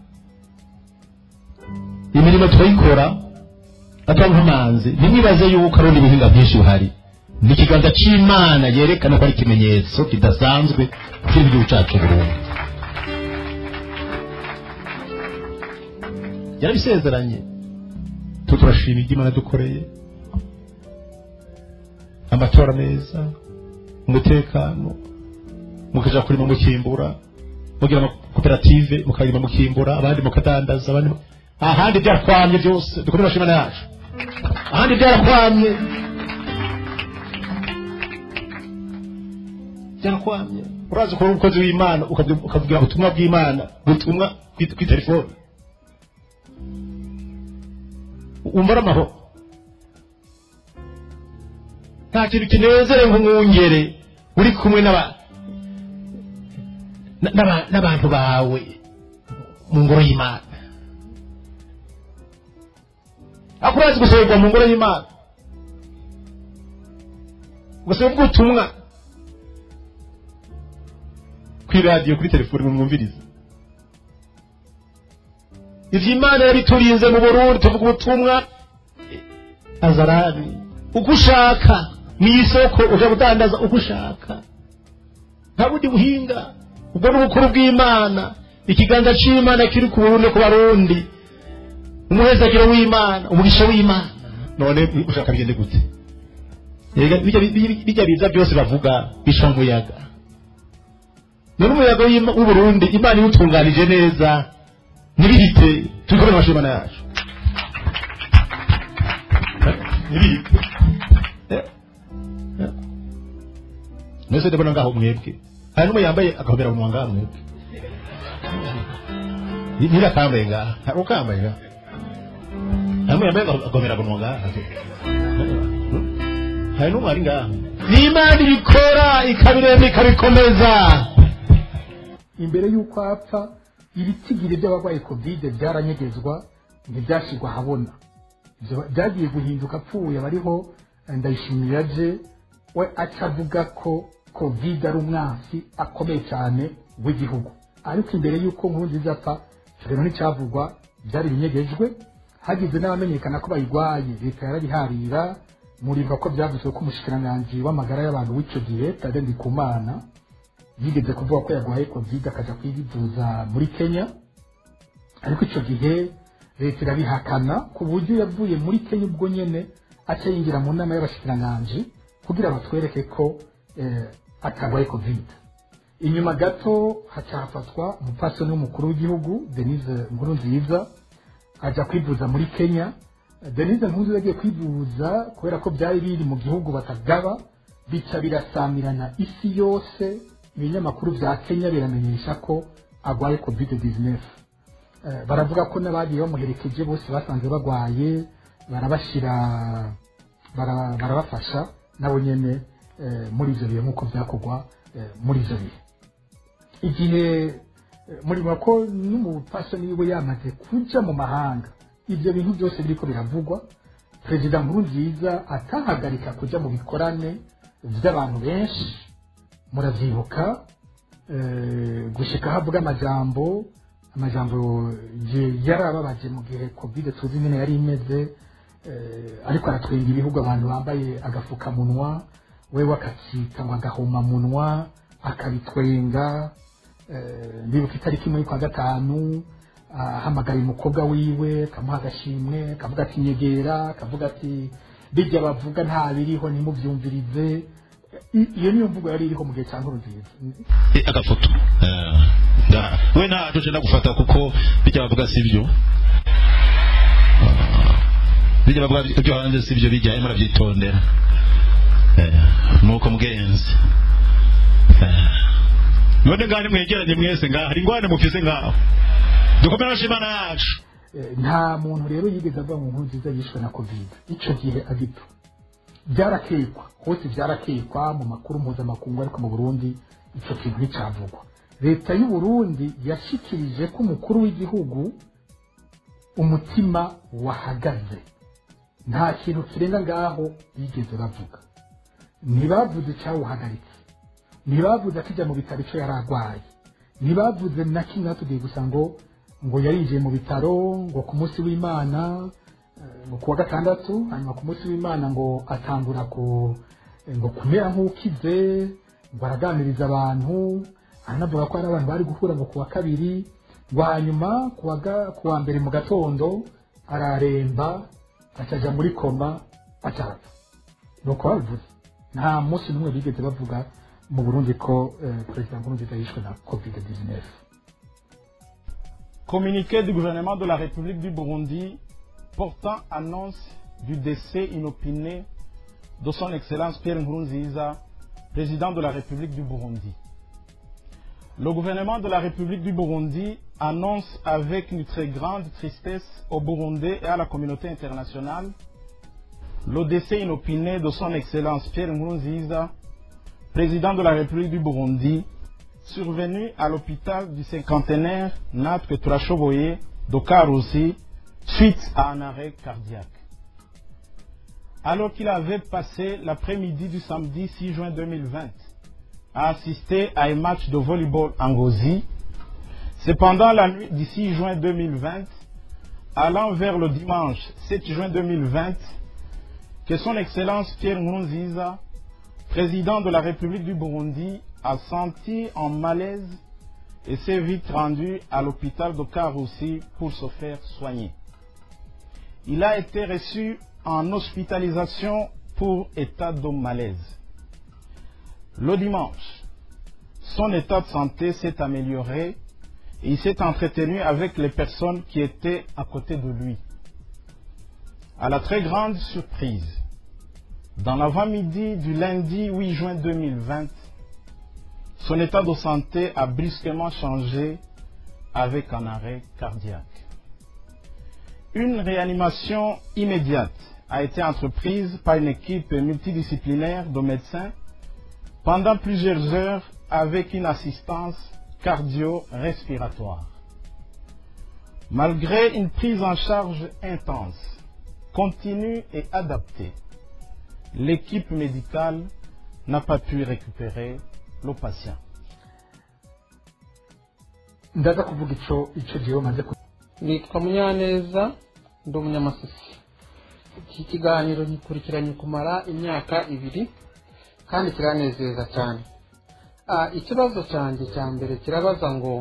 imirimo turayikora atanga amanzi ntimwibaze yuko ari ubundi buhinga bwinshi buhari ni ikiganza cy'imana yerekana ko ari ikimenyetso kidasanzwe kiri mu gihugu cyacu burundu yarabisezeranye tu turashima ibyo imana dukoreye amatora meza umutekano mukaja kurima mukimbura mugira amakoperative mukarima mukimbura abandi mukadandaza abandi ahandi byakwamye byose dukore imana yacu ahandi byarakwamye byarakwamye urazi ko uri umukozi w'imana ukavuga ukavugira ubutumwa bw'imana ubutumwa kwi- kuri telefone wumva ari amahoro nta kintu kinezere nk'umwungere uri kumwe n'aba- na- n'aba- n'abantu bawe mu ngoro y'imana ariko urazi gusohorwa mu ngoro y'imana ugasohora ubutumwa kuri radiyo kuri telefoni mwumviriza ivyo imana yabiturinze mu burundi tuvuga ubutumwa azarani uko ushaka mu isoko uja kudandaza uko ushaka nta bundi buhinga ubwo ni ubukuru bw'imana ikiganza c'imana kiri ku burundi ku barundi umuhezagiro w'imana umugisha w'imana none ushaka bigende gute Erega bijya bijya biza byose bavuga bisha umuyaga none umuyaga w'Ima- w'uburundi imana iwutunganije neza ntibihite tubikore mu mashimana yacu ntibihite Eh, eh. mwese ndabona ngaho mwebwe hari n'umwe yambaye agahobera munwa ngaho mwebwe Ni- nirakambaye ngaha hari ukambaye ngaha hari n'umwe yambaye agahobera munwa ngaha hari n'umwe ari ngaha ni imana ibikora ikabirema ikabikomeza
imbere y'uko apfa ibitigiri by'abarwaye kovide byaranyegezwa ntibyashyirwa ahabona Ibyo byagiye guhinduka apfuye bariho ndayishimira je we aca avuga ko kovide ari umwansi akomeye cyane w'igihugu ariko imbere y'uko nkuru nziza apfa icyo rero nticyavugwa byari binyegejwe hagize n'abamenyekana ko bayirwaye leta yarabiharira muribuka ko byavuzwe ko umushikiranganji w'amagara y'abantu w'icyo gihe tade ndikumana yigeze kuvuga ko yarwaye covid akajya kwivuza muri kenya ariko icyo gihe leta irabihakana ku buryo yavuye muri kenya ubwo nyene aca yinjira mu nama y'abashikiranganji kugira batwereke ko eh, atarwaye covid inyuma gato haca hafatwa umupfasoni w'umukuru w'igihugu denise nkurunziza ajya kwivuza muri kenya denise nkurunziza agiye kwivuza kubera ko byari biri mu gihugu batagaba bica birasamirana isi yose ibinyamakuru bya kenya biramenyesha ko arwaye covid 19 Eh, baravuga ko n'abagiye bamuherekeje bose basanze barwaye barabashyira bara- barabafasha nabo nyene eh, muri ivyo bihe nk'uko byakorwa eh, muri ivyo bihe igihe eh, murimo ko n'umupfasoni wiwe yamaze kuja mu mahanga ivyo bintu byose biriko biravugwa perezida nkuru nziza atahagarika kuja mu bikorane vy'abantu benshi muravyibuka eh, gushika havuga amajambo amajambo je yarababaje mu gihe covid tuzi nyene yari imeze eh, ariko aratwenga ibihugu abantu bambaye agafukamunwa wewe akakita ngo agahomamunwa akabitwenga eh, ndibuka itariki imwe kwa gatanu ahamagaye umukobwa wiwe akamuha agashimwe akavuga ati nyegera akavuga ati bijya bavuga nta biriho nimubyumvirize I- iyo niyo mvugo yari iriho mu gihe cya nkuru nziza
Eh, agafoto Eh, nda- we ntaco cenda gufata kuko bijya bavuga sivyo Ah, bijya bavuga ibyo hanze sivyo bijya arimo arabyitondera Eh, nuko mugenzi Eh, none ngaho nimwegeranye mwese ngaho hari ingwane mufise ngaho dukomere amashyi imana yacu
Eh, nta muntu rero yigeze avuga ngo nkuru nziza yishwe na covid icyo gihe agipfa byarakekwa hose byarakekwa mu makuru mpuzamakungu ariko mu burundi icyo kintu nticyavugwa leta y'u burundi yashikirije ko umukuru w'igihugu umutima wahagaze nta kintu kirenga ngaho bigeze bavuga ntibavuze icyawuhagaritse ntibavuze akijya mu bitaro icyo yari arwaye ntibavuze na kimwe batubwiye gusa ngo ngo yarinjiye mu bitaro ngo ku munsi w'imana eh, ngo kuwa gatandatu hanyuma ku munsi w'imana ngo atangura ku eh, ngo kumera nk'ukize ngo araganiriza abantu aranavuga ko hari abantu bari guhura ngo kuwa kabiri ngo hanyuma kuwa ga- kuwa mbere mu gatondo araremba akaja muri koma acapfa nuko babivuze nta munsi n'umwe bigeze bavuga mu burundi ko eh, perezida nkurunziza yishwe na covid 19
Communiqué du gouvernement de la République du Burundi portant annonce du décès inopiné de son Excellence Pierre Nkurunziza, président de la République du Burundi. Le gouvernement de la République du Burundi annonce avec une très grande tristesse aux Burundais et à la communauté internationale le décès inopiné de son Excellence Pierre Nkurunziza, président de la République du Burundi, survenu à l'hôpital du cinquantenaire Natwe Turashoboye de Karusi suite à un arrêt cardiaque. Alors qu'il avait passé l'après-midi du samedi 6 juin 2020 à assister à un match de volleyball en Gozi, c'est pendant la nuit du 6 juin 2020, allant vers le dimanche 7 juin 2020, que son Excellence Pierre Nkurunziza, président de la République du Burundi, a senti en malaise et s'est vite rendu à l'hôpital de Karoussi pour se faire soigner. Il a été reçu en hospitalisation pour état de malaise. Le dimanche, son état de santé s'est amélioré et il s'est entretenu avec les personnes qui étaient à côté de lui. À la très grande surprise, dans l'avant-midi du lundi 8 juin 2020, son état de santé a brusquement changé avec un arrêt cardiaque. Une réanimation immédiate a été entreprise par une équipe multidisciplinaire de médecins pendant plusieurs heures avec une assistance cardio-respiratoire. Malgré une prise en charge intense, continue et adaptée, l'équipe médicale n'a pas pu récupérer le patient.
ndaza kuvuga ico ico jewe maze ku
nitwa munyaneza ndi umunyamasisi iki kiganiro gikurikiranye kumara imyaka ibiri kandi kiranezeza cyane Ah, ikibazo cyanjye cya mbere kirabaza ngo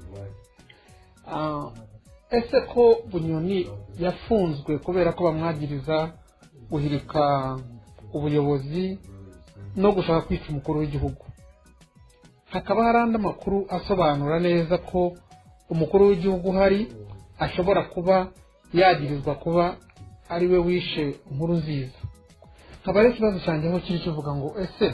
ah, ese ko bunyoni yafunzwe kubera ko bamwagiriza guhirika ubuyobozi no gushaka kwica umukuru w'igihugu hakaba hari andi makuru asobanura neza ko umukuru w'igihugu uhari ashobora kuba yagirizwa kuba ari we wishe inkuru nziza nkaba ari ikibazo cyanjye aho kiri kivuga ngo ese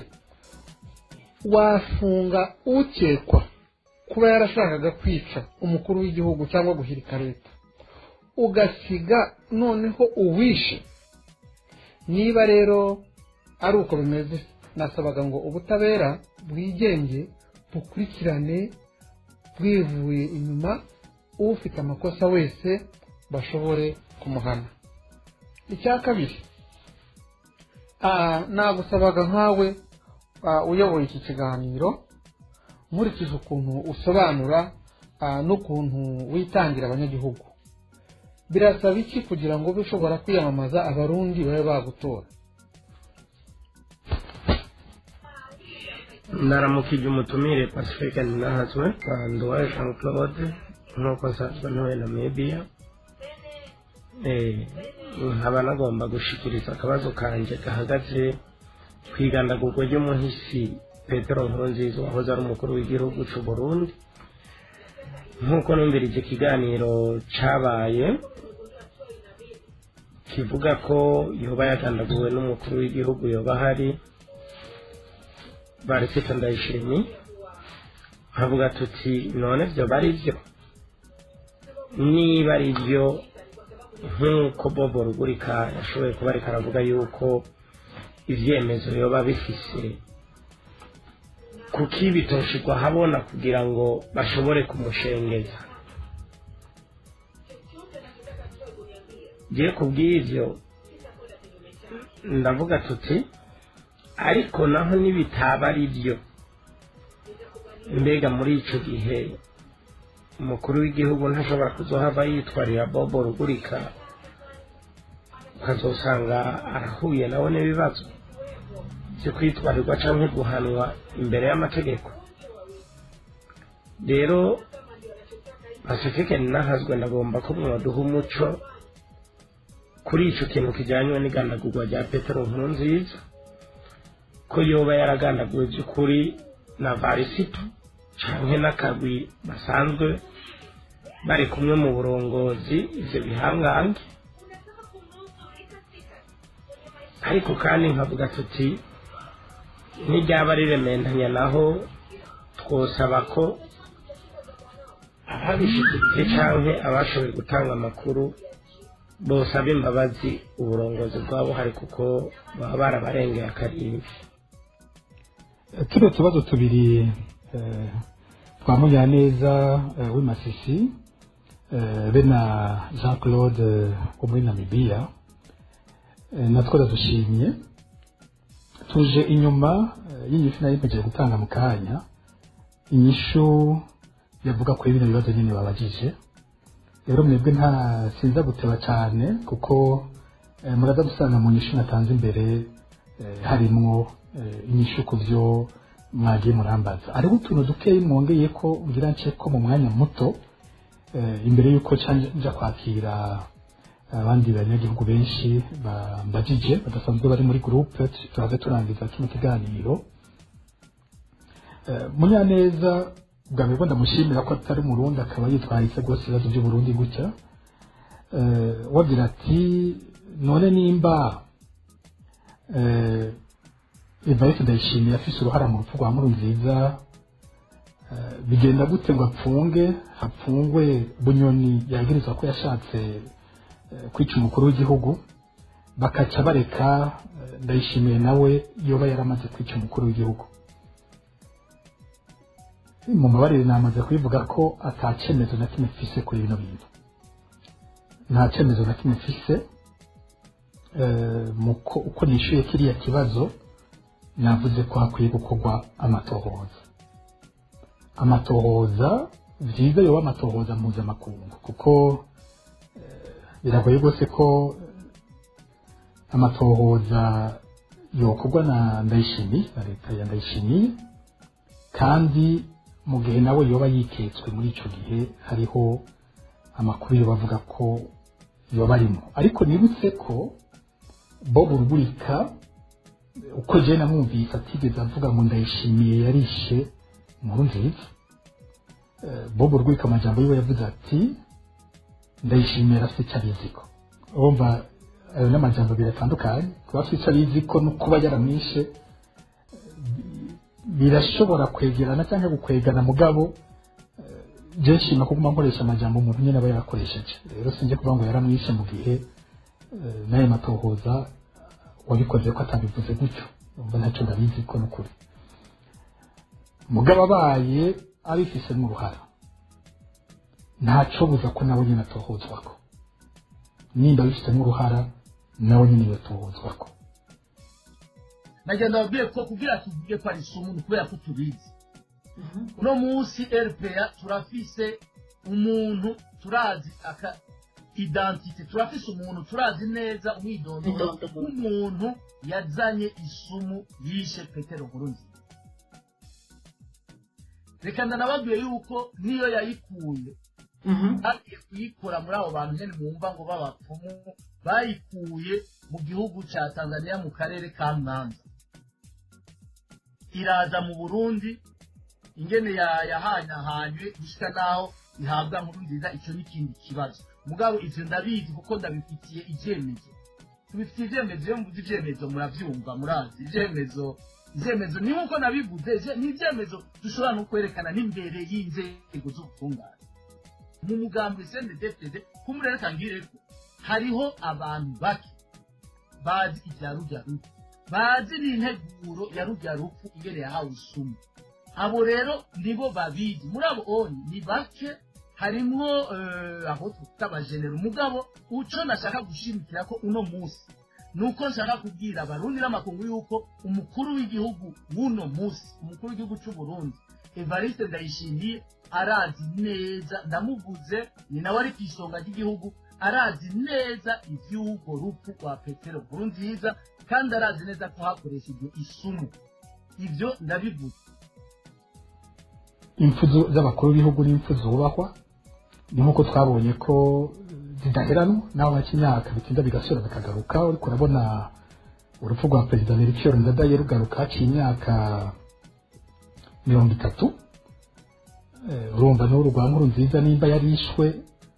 wafunga ukekwa kuba yarashakaga kwica umukuru w'igihugu cyangwa guhirika leta ugasiga noneho uwishe niba rero ari uko bimeze nasabaga ngo ubutabera bwigenge bukurikirane bwivuye inyuma ufite amakosa wese bashobore kumuhana icya kabiri ah, nagusabaga nkawe ah, uyoboye iki kiganiro nkurikije ukuntu usobanura ah, n'ukuntu witangira abanyagihugu birasaba iki kugira ngo ube ushobora kwiyamamaza abarundi babe bagutora
naramukije umutumire pacifique ninahazwe nduwaye jean claude nk'uko nsanzwe ntuye namibia Eh, nkaba nagomba gushikiriza akabazo kanjye gahagaze ku igandagurwa ry'umuhisi petero nkurunziza wahoze ari umukuru w'igihugu cy'u burundi nk'uko numvirije ikiganiro cabaye kivuga ko yoba yagandaguwe n'umukuru w'igihugu yoba ahari barisita ndayishimye nkavuga tuti none byoba ari byo niba ari byo nk'uko bobo rugurika yashoboye kuba ariko aravuga yuko ibyemezo yoba bifise kuki bitoshirwa habona kugira ngo bashobore kumushengeza ngiye ku bw'ibyo ndavuga tuti ariko naho nibitaba ari byo mbega muri icyo gihe umukuru w'igihugu ntashobora kuzohava yitwarira bobo rugurika ukazosanga arahuye nawe n'ibibazo byo kwitwarirwa cyangwa guhanwa imbere y'amategeko rero pacifique ninahazwe ndagomba ko mwaduha umuco kuri icyo kintu kijyanye n'igandagurwa rya petero nkuru nziza ko yoba yaragandaguwe by'ukuri na varisito cyangwa n'akagwi basanzwe bari kumwe mu burongozi ibyo bihangange ariko kandi nkavuga tuti n'iryaba rirementanya naho twosaba ko ababishyigikiye cyangwa abashoboye gutanga amakuru bosaba imbabazi uburongozi bwabo hari kuko baba barabarengeye akarimbi
tuno tubazo tubiri eh, twa munyaneza eh, w'imasisi eh, be na jean claude wo muri namibiya eh, natwo ndadushimye tuje inyuma eh, y'inyishu nari mpejeje gutanga mu kanya inyishu yavuga kuri bino bibazo nyine babajije rero mwebwe nta sinza guteba cyane kuko eh, muraza gusanga mu nyishu natanze imbere eh, harimwo eh, inyishu ku byo mwagiye murambaza hariho utuntu dukeyi mwongeye ko ngira nce ko mu mwanya muto eh, imbere y'uko nca- nja kwakira abandi banyagihugu benshi bambajije badasanzwe bari muri groupe tuhaze turangiza kino kiganiro Eh, munyaneza bwa mbere ndamushimira ko atari umurundi akaba yitwaye se rwose ibibazo by'uburundi gutya Eh, wagira ati none nimba eh, evariste ndayishimiye afise uruhara mu rupfu rwa nkurunziza eh, bigenda gute ngo apfunge hapfungwe bunyoni yagirizwa ko yashatse eh, kwica umukuru w'igihugu bakaca bareka eh, ndayishimiye nawe yoba yaramaze kwica umukuru w'igihugu mu mabarire namaze kubivuga ko ata cyemezo na kimwe mfise kuri bino bintu nta cyemezo na kimwe mfise eh, mu ko- uko nishyuye kiriya kibazo navuze ko hakwiye gukorwa amatohoza amatohoza byiza yoba amatohoza mpuzamakungu kuko eh, biragoye rwose ko eh, amatohoza yokorwa na ndayishimiye na leta ya ndayishimiye kandi mu gihe nawe yoba yiketswe muri icyo gihe hariho amakuru yo bavuga ko yoba arimo ariko nibutse ko bob rugurika uko jene namwumvise atigeze avuga ngo ndayishimiye yarishe inkuru nziza Eh, bob rugurika amajambo yiwe yavuze ati ndayishimiye arafite icyo abiziko urumva ayo ni amajambo abiri atandukanye kuba afite icyo abiziko no kuba yaramwishe birashobora kwegerana cyangwa gukwegana mugabo eh, je nshima kuguma nkoresha amajambo umuntu nyine aba yarakoresheje rero sinjye kuvuga ngo yaramwishe mu gihe eh, n'ayo matohoza wabikoze ko atabivuze gutyo umva ntacyo ndabizi ko n'ukuri mugabo abaye abifisemo uruhara ntaco buza ko nawe nyine atohozwako nimba abifitemo uruhara nawe nyine yotohozwako
nagenda babwiye ko kugira tuvuge ko ari isumu ni kubera ko tubizi uno munsi rpa turafise umuntu turazi aka identite turafise umuntu turazi neza umwidondoro w'umuntu yazanye isumu yishe petero nkurunziza reka ndanababwiye yuko niyo yayikuye bagiye kuyikura muri abo bantu nyine mwumva ngo b'abapfumu bayikuye mu gihugu cya tanzania mu karere ka mwanza iraza mu burundi ingene ya- yahanyahanywe gushika naho ihabwa nkuru nziza icyo ni ikindi kibazo mugabo ivyo ndabizi kuko ndabifitiye ivyemezo tubifitiye ivyemezo iyo mvuze ivyemezo muravyumva murazi ivyemezo ivyemezo ni nkuko nabivuze ivye- ni ivyemezo dushobora no kwerekana n'imbere y'inzego z'ubutungane mu mugambi sendedefede kumurereka ngireko hariho abantu bake bazi ibya rujya rupfu bazi n'integuro ya rujya rupfu ingene yahawe isumu abo rero nibo babizi muri abo onye ni bake harimwo eh, aho twita abajenera umugabo uco nashaka gushimikira ko uno munsi nuko nshaka kubwira abarundi n'amakungu yuko umukuru w'igihugu w'uno munsi umukuru w'igihugu cy'u Burundi Evariste Ndayishimiye arazi neza ndamuvuze ni nawe ari ku isonga ry'igihugu arazi neza ivy'urwo rupfu rwa Petero Nkurunziza kandi arazi neza ko hakoreshejwe isumu ivyo ndabivuze
impfu zu- z'abakuru b'ibihugu n'impfu zubahwa ni nk'uko twabonye ko zidaheranwa naho haca imyaka bitinda bigasubira bikagaruka ariko urabona urupfu rwa perezida melchior ndadaye rugaruka haciye imyaka mirongo itatu Eh, urumva n'uru rwa nkuru nziza nimba yarishwe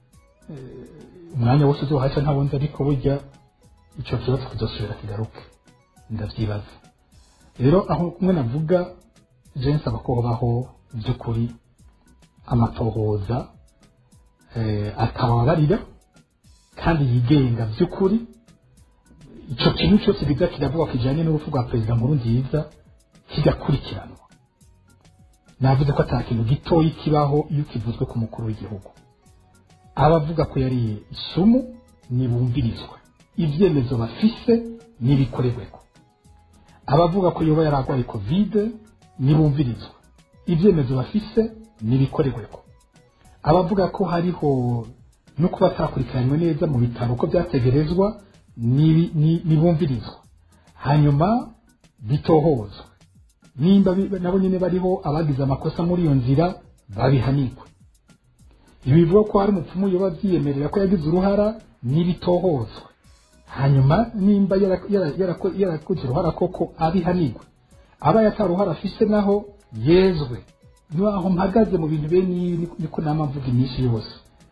eh, umwanya wose uzohaca ntabonze ariko burya icyo kibazo kizosubira kigaruke ndavyibaza rero aho kumwe navuga je nsaba ko hobaho by'ukuri amatohoza eh, atababarira kandi yigenga by'ukuri icyo kintu cyose biza kiravuga kijyanye n'urupfu rwa perezida nkuru nziza kigakurikiranwa navuze ko ata kintu gitoya kibaho iyo kivuzwe ku mukuru w'igihugu abavuga ko yariye isumu nibumvirizwe ibyemezo bafise nibikorerweko abavuga ko yoba yari arwaye kovide nibumvirizwe ibyemezo bafise nibikorerweko abavuga ko hariho no kuba atakurikiranywe neza mu bitaro uko byategerezwa nibi- ni- nibumvirizwa hanyuma bitohozwe nimba bi- nabo nyine bariho abagize amakosa muri iyo nzira babihanirwe ibi bivuga ko hari umupfumu yoba abyiyemerera ko yagize uruhara n'ibitohozwe hanyuma nimba yara- yara- yarako- yarakoze uruhara koko abihanirwe aba yataruhara afise naho yezwe naho mpagaze mu bintu bene ibi niko- niko nama mvuga iminsi yose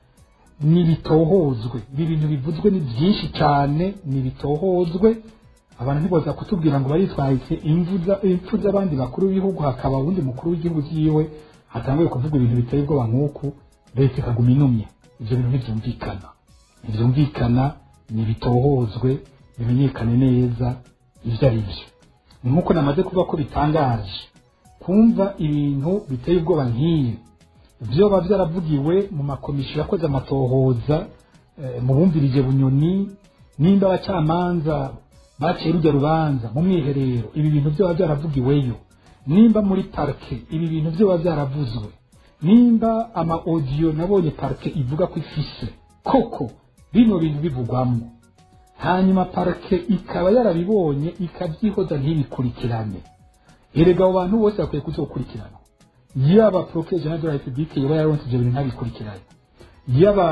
nibitohozwe ibi bintu bivuzwe ni byinshi cyane nibitohozwe abantu ntiboza kutubwira ngo baritwaye imvu za- impfu z'abandi bakuru b'ibihugu hakaba uwundi mukuru w'igihugu cyiwe hatanguye kuvuga ibintu biteye ubwoba nk'uku leta ikaguma inumye ibyo bintu ntibyumvikana ntibyumvikana nibitohozwe bimenyekane neza ibyo ari byo ni nk'uko namaze kuvuga ko bitangaje kumva ibintu biteye ubwoba nk'ibi byoba byaravugiwe mu makomisiyo yakoze amatohoza eh, mu bumvirije bunyoni nimba abacamanza baciye rujya rubanza mu mwiherero ibi bintu byoba byaravugiweyo nimba muri parike ibi bintu byoba byaravuzwe nimba ama audio nabonye parike ivuga ko ifise koko bino bintu bivugwamo hanyuma parike ikaba yarabibonye ikabyihoza ntibikurikirane erega abo bantu bose bakwiye kuzokurikirana yaba procureur general de la republique yoba yaronse ibyo bintu ntabikurikirane yaba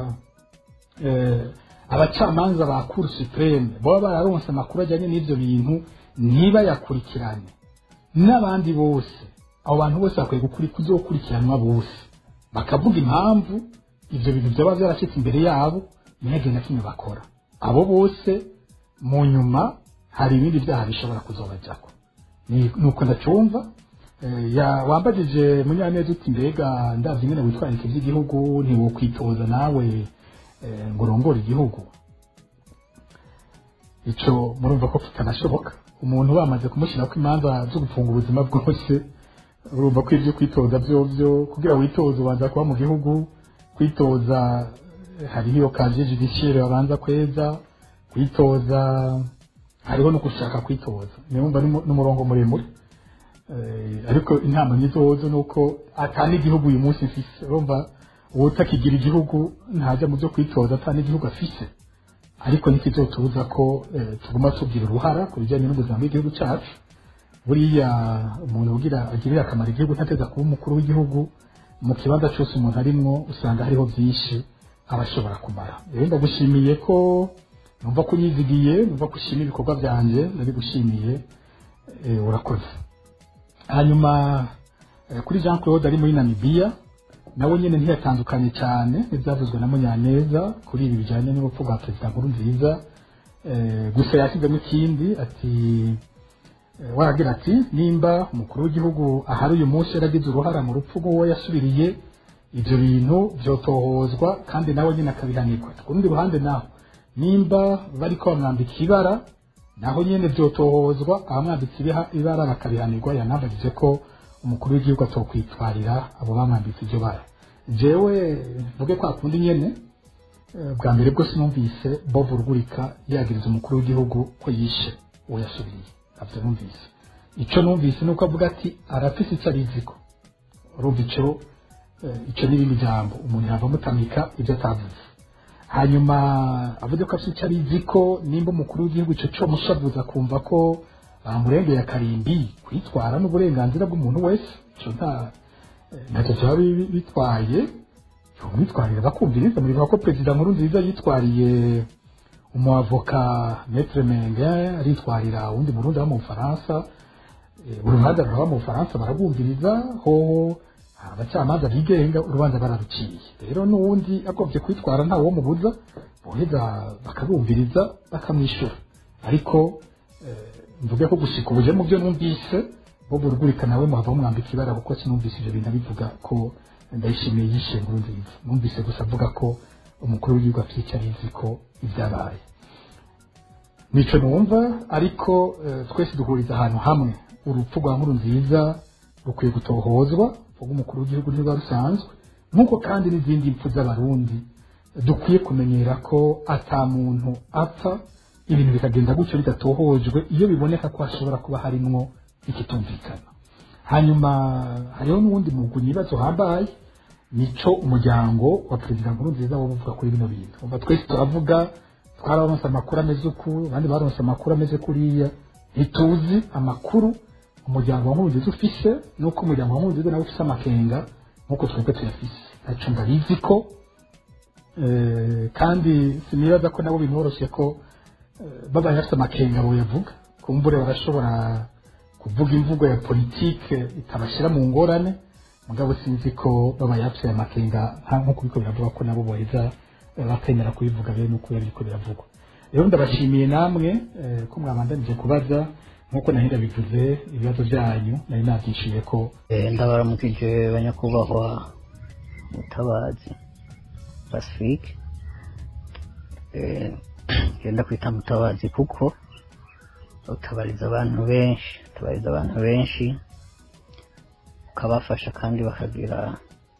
eh, abacamanza ba cour supreme baba bararonse amakuru ajyanye n'ibyo bintu ntibayakurikirane n'abandi bose abo bantu bose bakwiye gukuri kuzokurikiranwa bose bakavuga impamvu ibyo bintu byaba byarashyitse imbere yabo ntihagire na kimwe bakora abo bose mu nyuma hari ibindi byaha bishobora kuzobajyako ni nuko ndacyumva Eh, ya wambajije munyaneza uti mbega ndavye ingene witwararika ivy'igihugu ntiwokwitoza nawe eh, ngo urongore igihugu ico murumva ko kitanashoboka umuntu bamaze kumushyirako imanza zo gufunga ubuzima bwose urumva ko ibyo kwitoza vyovyo kugira witoze ubanza kuba mu gihugu kwitoza eh, hariho iyo kaje judiciaire babanza kweza kwitoza hariho no gushaka kwitoza niwumva n'umu- n'umurongo muremure Eh, ariko inama nyizozo nuko atana igihugu uyu munsi mfise urumva uwutakigira igihugu ntajya mu byo kwitoza atana igihugu afise ariko ntikizotubuza ko eh, tuguma tugira uruhara ku bijyanye n'ubuzima bw'igihugu cyacu buriya umuntu ugira agirira akamaro igihugu ntateza kuba umukuru w'igihugu mu kibanza cyose umuntu arimwo usanga hariho byinshi aba ashobora kumara rero ndagushimiye ko numva ko unyizigiye numva ko ushima ibikorwa byanjye ndabigushimiye eh, urakoze hanyuma eh, kuri jean claude ari muri namibiya nawe nyine ntiyatandukanye cyane n'ibyavuzwe na munyaneza kuri ibi bijyanye n'urupfu rwa perezida nkuru nziza Eh, gusa yashyizemo ikindi ati eh, waragira ati nimba umukuru w'igihugu ahari uyu munsi yaragize uruhara mu rupfu rw'uwo yasubiriye ibyo bintu byotohozwa kandi nawe nyine akabihanirwa ku rundi ruhande naho nimba bariko bamwambika ibara naho nyene vyotohozwa abamwambitse ibiha- ibara bakabihanirwa yanambagije ko umukuru w'igihugu atokwitwarira abo bamwambitse iryo bara jewe mvuge kwa kundi nyene eh, bwa mbere bwose numvise bob rugurika yagiriza umukuru w'igihugu ko yishe uwo yasubiriye navyo numvise ico numvise nuko avuga ati arafise ico ariziko urumva ico eh, ico n'ibindi jambo umuntu yava amutamika ibyo atavuze hanyuma avuze ko afite icyo abizi ko nimba umukuru w'igihugu icyo cyo mushavuza kumva ko bamurengeye akarimbi kwitwara n'uburenganzira bw'umuntu wese icyo nta eh, ntacyo byaba bi- bitwaye umwitwarire bakumviriza muribuka ko perezida nkuru nziza yitwariye umuavoka metre menge aritwarira uwundi murundi wo mu bufaransa Eh, urubanza ruraba mu bufaransa barabumviriza hoho abacamanza bigenga urubanza bararuciye rero n'uwundi agomvye kwitwara nta wo mubuza boheza bakabumviriza bakamwishyura ariko eh, mvuge ko gushika ubuje mu byo numvise bo burugurika nawe muhava mwambika ibara kuko sinumvise ivyo bintu bivuga ko ndayishimiye yishe nkuru nziza numvise gusa avuga ko umukuru w'igihugu afite abizi ko ibyabaye nico numva ariko eh, twese duhuriza ahantu hamwe urupfu rwa nkuru nziza rukwiye gutohozwa vuga umukuru w'igihugu niba rusanzwe nk'uko kandi n'izindi mpfu z'abarundi dukwiye kumenyera ko ata muntu apfa ibintu bikagenda gutyo bidatohojwe iyo biboneka ko hashobora kuba harimwo ikitumvikana hanyuma hariho n'uwundi mugwi nibazo hambaye nico umuryango wa perezida nkuru nziza wo uvuga kuri bino bintu umva twese turavuga twararonse amakuru ameze uku abandi baronse amakuru ameze kuriya ntituzi amakuru umuryango wa nkuru nziza ufise nuko umuryango wa nkuru nziza nawe ufise amakenga nk'uko twebwe tuyafise ntaco ndabizi ko eh, kandi sinibaza ko nabo binoroshye ko eh, babaye bafite amakenga boyavuga kumbure barashobora kuvuga imvugo ya politike itabashira mu ngorane mugabo sinzi ko babaye bafite amakenga nka- nk'uko biriko biravuga ko nabo boheza eh, bakemera kubivuga bene uko biriko biravugwa rero ndabashimiye namwe eh, ko mwabandanije kubaza nk'uko nahera bivuze ibibazo byanyu nari nabyishyuye ko
Eh, ndabaramukije banyakubahwa mutabazi pacifique Eh, genda kwita mutabazi kuko utabariza abantu benshi utabariza abantu benshi ukabafasha kandi bakagira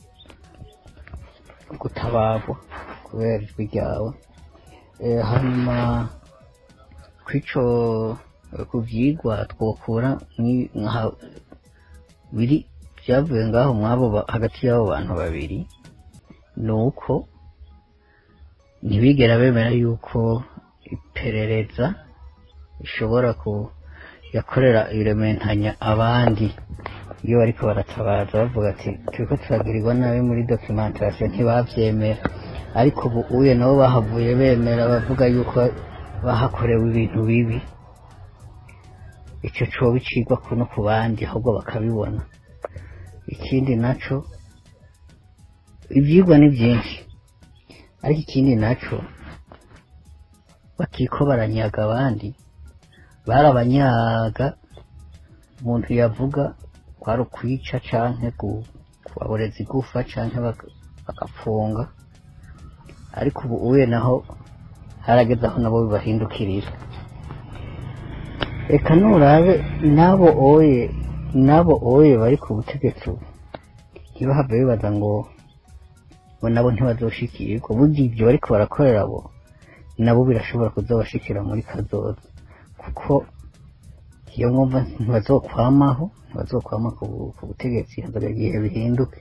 gutabarwa kubera ijwi ryawe Eh, hanyuma kw'ico eh, ku vyigwa twokura mwi- nka- biri byavuye ngaho mwabo ba- hagati y'abo bantu babiri ni uko ntibigera bemera yuko iperereza ishobora ku yakorera irementanya abandi iyo bariko baratabaza bavuga ati turiko turagirirwa nabi muri documentation ntibavyemera ariko ubu uye nabo bahavuye bemera bavuga yuko bahakorewe ibintu bibi ico coba icigwa kuno ku bandi ahubwo bakabibona ikindi naco ivyigwa ni vyinshi ariko ikindi naco bakiko baranyaga abandi barabanyaga umuntu yavuga kwari ukwica canke gu- kubaboreza igufa canke baka- bagapfunga ariko ubu uye naho harageze aho nabo bibahindukirira reka nurabe n'abo oye n'abo oye bari ku butegetsi ubu ntibahave bibaza ngo bo nabo ntibazoshikirwa burya ibyo bariko barakorera abo nabo birashobora kuzabashikira muri kazoza kuko iyo mwumva ntibazokwamaho ntibazokwama ku bu- ku butegetsi hazaga igihe bihinduke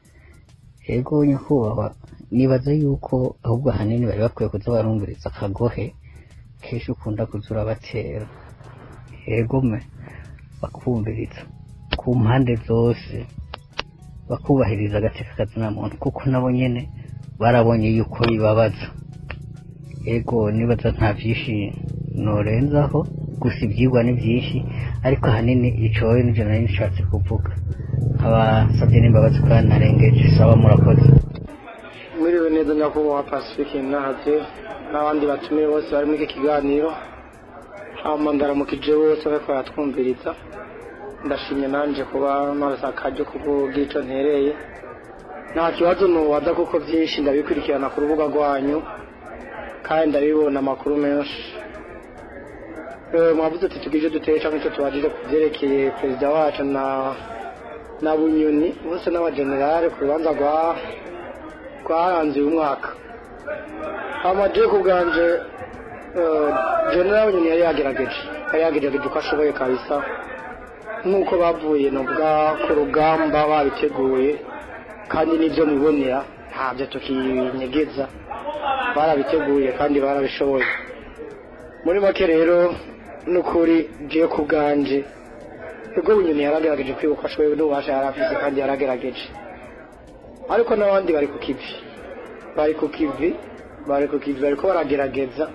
ego nyakubahwa nibaza yuko ahubwo ahanini bari bakwiye kuza barumviriza akagohe kenshi ukunda kuza urabatera ego me bakumviriza ku mpande zose bakubahiriza agateka kazina muntu kuko nabo nyene barabonye yuko bibabaza ego nibaza nta vyinshi norenzaho gusa ivyigwa ni vyinshi ariko ahanini icowe nivyo nari nishatse kuvuga abasavye n'imbabazi kuba narengeje saba murakoze
mwiriwe neza nyakubahwa pacifique nahaze n'abandi batumiye bose bari muri iki kiganiro hama ndaramukije bose bariko baratwumviriza ndashimye nanje kuba narose akaryo kuvuga ico ntereye nta kibazo nubaza kuko vyinshi ndabikurikirana ku rubuga rwanyu kandi ndabibona amakuru menshi Eh, mwavuze ati tugije duteye canke ico tubajije ku vyerekeye perezida wacu na na bunyoni bose n'abagenerale ku rubanza rwa rwaranze uyu mwaka amaje ku bwanje eh, general bunyoni yari yagerageje yari yagerageje uko ashoboye kabisa nk'uko bavuye nubwa ku rugamba babiteguye kandi n'ibyo mubonera ntabyo tukinyegeza barabiteguye kandi barabishoboye muri make rero n'ukuri ngiye ku bwanje ubwo bunyoni yaragerageje kwibuka ashoboye n'ububasha yari afise kandi yaragerageje ariko n'abandi bari ku kivi bari ku kivi bari ku kivi bariko baragerageza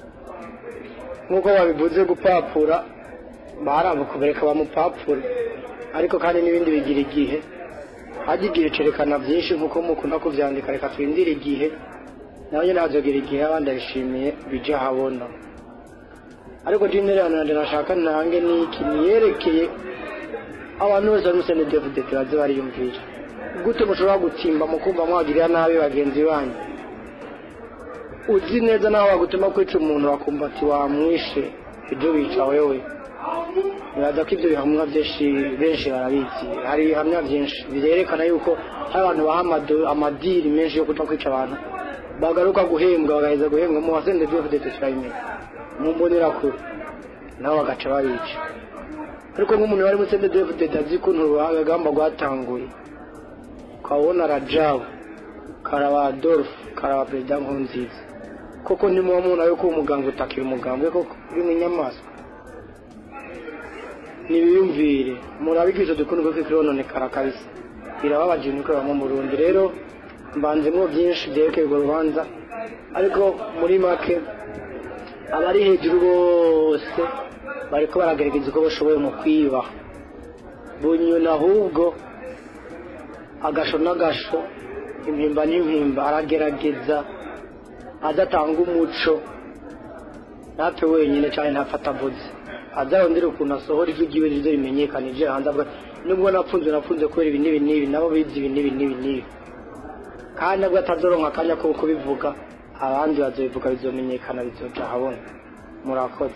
nk'uko babivuze gupapura baranga kubereka bamupapure ariko kandi n'ibindi bigira igihe hajya igihe cerekana byinshi nk'uko mukunda kuvyandika reka twindire igihe nawe nyene hazogira igihe abandi abishimiye bije ahabona
ariko jinderano yanjye nashaka ntange ni iki niyerekeye abantu bose bari muri senedefudete baze bariyumvira gute mushobora gutimba mu kumva mwagirira nabi bagenzi banyu uzi neza naho bagutuma kwica umuntu bakumva ati wamwishe ibyo wica wewe nibaza ko ibyo bihamya byinshi benshi barabizi hari ibihamya byinshi birerekana yuko hari abantu baha amado- amadiri menshi yo kuja kwica abantu bagaruka guhembwa bagaheza guhembwa mu wasende dufudete turabimenya mu mbonerakure nabo bagaca babica ariko nk'umuntu wari muri sende dufudete azi ukuntu urugamba rwatanguye ukabona rajabu karaba adolphe karaba perezida nkurunziza koko ntimuba mubona yuko uwo muganga utakira umugambwe koko uri mu inyamaswa nibiyumvire murabigisha dukunda kuko ikirononekara kabisa birababaje ibintu bikoreramo mu Burundi rero mbanzemo byinshi byerekeye urwo rubanza ariko muri make abari hejuru bose bariko baragerageza uko bashoboye mu kwiba bunyoni ahubwo agasho n'agasho impimba n'impimba aragerageza adatanga umuco ntapfe wenyine cyane ntafata avuze azarondera ukuntu asohora ijwi ryiwe rizo rimenyekanije hanze avuga nubwo napfunze napfunze kubera ibi n'ibi n'ibi nabo bizi ibi n'ibi n'ibi n'ibi kandi nabwo atazoronka akanya ko kubivuga abandi bazobivuga bizomenyekana bizoca ahabona murakoze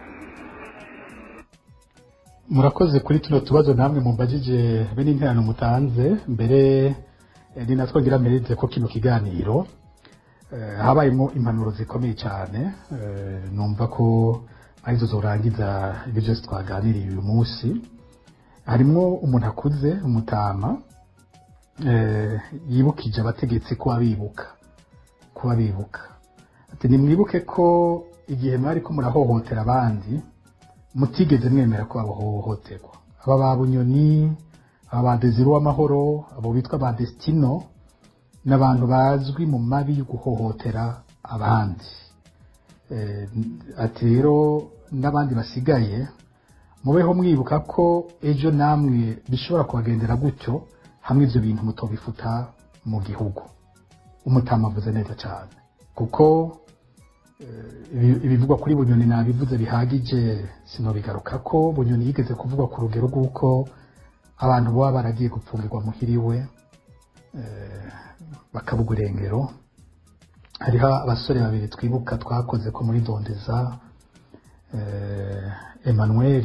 murakoze kuri tuno tubazo namwe mumbajije be n'interano mutanze mbere eh, ni natwo ngira merite ko kino kiganiro eh, habayemo impanuro zikomeye cyane eh, numva ko arizo zorangiza ibyo byose twaganiriye uyu munsi harimwo umuntu akuze umutama eh, yibukije abategetsi kuba bibuka kuba bibuka ati nimwibuke ko igihe mwari ko murahohotera abandi mutigeze mwemera ko bahohoterwa aba ba bunyoni aba ba deziro w'amahoro abo bitwa ba desitino ni abantu bazwi mu mabi yo guhohotera abandi Eh, ati rero n'abandi basigaye mubeho mwibuka ko ejo namwe bishobora kubagendera gutyo hamwe ibyo bintu mutobifuta mu gihugu umutama avuze neza cyane kuko ibi- ibivugwa kuri bunyoni nabivuze bihagije sinobigaruka ko bunyoni yigeze kuvugwa ku rugero rw'uko abantu baba baragiye gupfungirwa muhiriwe eh, bakabugwa irengero hariho abasore babiri twibuka twakoze ko muri dondeza eh, emmanuel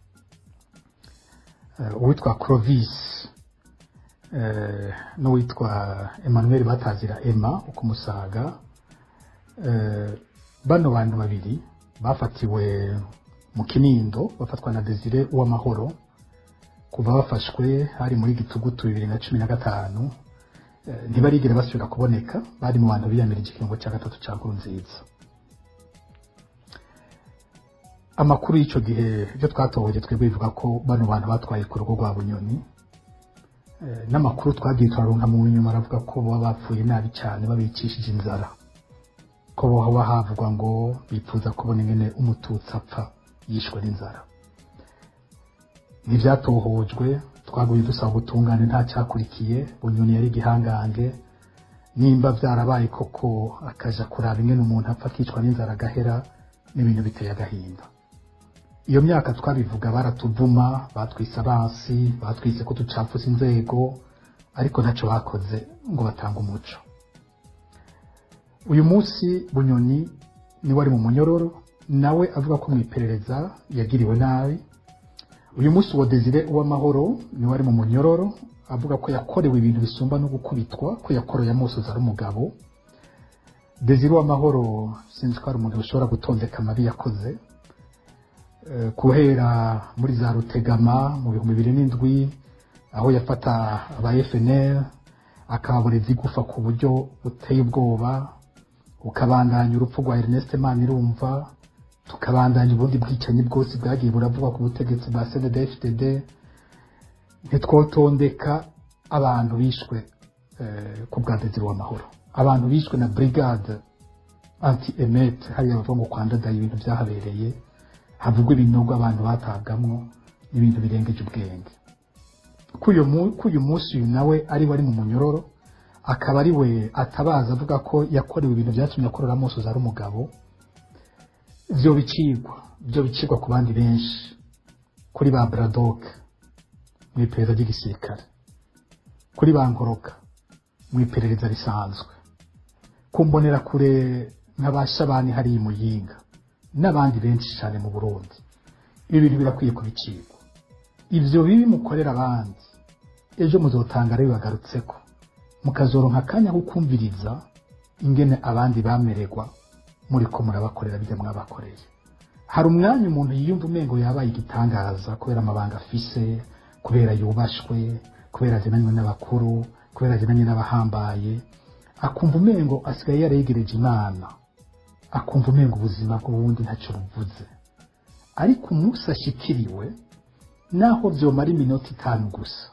eh, uwitwa clovis eh, n'uwitwa emmanuel batazira emma ukumusaga eh, bano bantu babiri bafatiwe mu kinindo bafatwa na desire uw'amahoro kuva bafashwe hari muri gitugutu bibiri na cumi na gatanu eh, ntibarigere basubira kuboneka bari mu bantu biyamirije ikiringo cya gatatu cya nkurunziza amakuru y'icyo gihe ibyo twatohoje twebwe bivuga ko bano bantu batwaye ku rugo rwa bunyoni Eh, n'amakuru twagiye turaronka mu nyuma aravuga ko baba bapfuye nabi cyane babicishije inzara ko haba havugwa ngo bifuza kubona ingene umututsi apfa yishwe n'inzara ntibyatohojwe twaguye dusaba ubutungane nta cyakurikiye bunyoni yari igihangange nimba byarabaye koko akaja kuraba ingene umuntu apfa akicwa n'inzara agahera n'ibintu biteye agahinda iyo myaka twabivuga baratuvuma batwise abansi batwise ko ducapfuza inzego ariko ntacyo bakoze ngo batange umuco uyu munsi bunyoni niwe ari mu munyororo nawe avuga ko mu iperereza yagiriwe nabi uyu munsi uwo desire uw'amahoro niwe ari mu munyororo avuga ko yakorewe ibintu bisumba no gukubitwa ko yakoreye amusozi ari umugabo desire uw'amahoro sinzi ko hari umuntu ushobora gutondeka amabi yakoze Eh, guhera muri za rutegama mu bihumbi bibiri n'indwi aho yafata aba FNL akababoreza igufa ku buryo buteye ubwoba ukabandanya urupfu rwa Ernest Manirumva tukabandanya ubundi bwicanyi bwose bwagiye buravugwa ku butegetsi bwa CNDD-FDD ntitwotondeka abantu bishwe eh, ku bwa Desire w'amahoro abantu bishwe na brigade anti emet hariya bavuga ngo kwandadaye ibintu byahabereye havugwa ibinogo abantu batabwamwo n'ibintu birengeje ubwenge k'uyu mu- k'uyu munsi uyu nawe ari we ari mu munyororo akaba ari we atabaza avuga ko yakorewe ibintu byatumye akorera amusozi ari umugabo byo bicigwa byo bicigwa ku bandi benshi kuri ba Braddock mu iperereza ry'igisirikare kuri ba Nkoroka mu iperereza risanzwe kumbonera kure nk'abashabani hariya i Muyinga n'abandi benshi cyane mu Burundi ibi bintu birakwiye kubicigwa ibyo bibi mukorera abandi ejo muzotanga rero bagarutseko mukazoronka akanya ko kumviriza ingene abandi bamererwa muri ko murabakorera bijya mwabakoreye hari umwanya umuntu yiyumva umengo yabaye igitangaza kubera amabanga afise kubera yubashwe kubera azinanywe n'abakuru kubera azinanywe n'abahambaye akumva umengo asigaye yaregereje imana akumva umengo ubuzima bw'ubundi ntacyo buvuze ariko umunsi ashikiriwe naho byomara iminota itanu gusa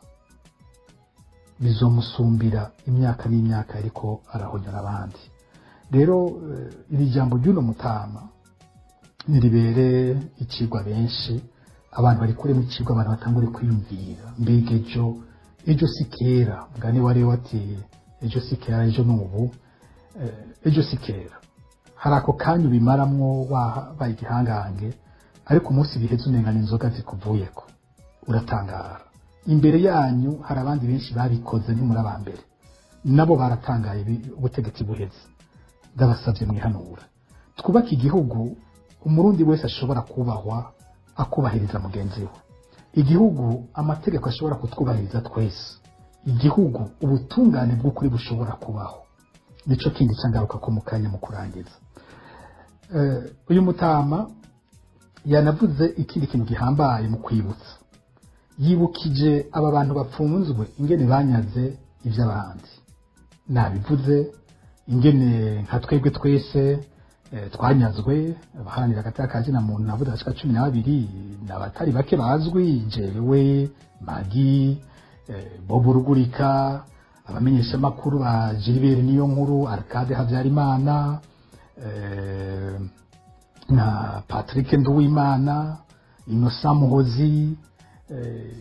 bizomusumbira imyaka n'imyaka ariko arahonyora abandi rero eh, iri jambo ry'uno mutama niribere ikigwa benshi abantu bari kuremo ikigwa abantu batangure kwiyumvira mbega ejo ejo si kera mugani wari wateye ejo si kera ejo ni ubu eh, ejo si kera hari ako kanya ubimaramwo wabaye igihangange ariko umunsi biheze umengana inzoga zikuvuyeko uratangara imbere yanyu hari abandi benshi babikoze ntimuri aba mbere nabo baratangaye bi- ubutegetsi buheze ndabasabye mwihanura twubake igihugu umurundi wese ashobora kubahwa akubahiriza mugenzi we igihugu amategeko ashobora kutwubahiriza twese igihugu ubutungane bw'ukuri bushobora kubaho nico kindi cyangaruka ko mu kanya mu kurangiza Eh, uyu mutama yanavuze ikindi kintu gihambaye mu kwibutsa yibukije aba bantu bapfunzwe ingene banyaze iby'abandi nabivuze ingene nka twebwe twese eh, twanyazwe abaharanira agati kazina muntu navuze ashika cumi na babiri ni abatari bake bazwi jewe magi eh, bobo rugurika abamenyeshamakuru ba gilbert niyo nkuru arcade habyarimana eh, na patrick nduwimana innocent muhozi eh,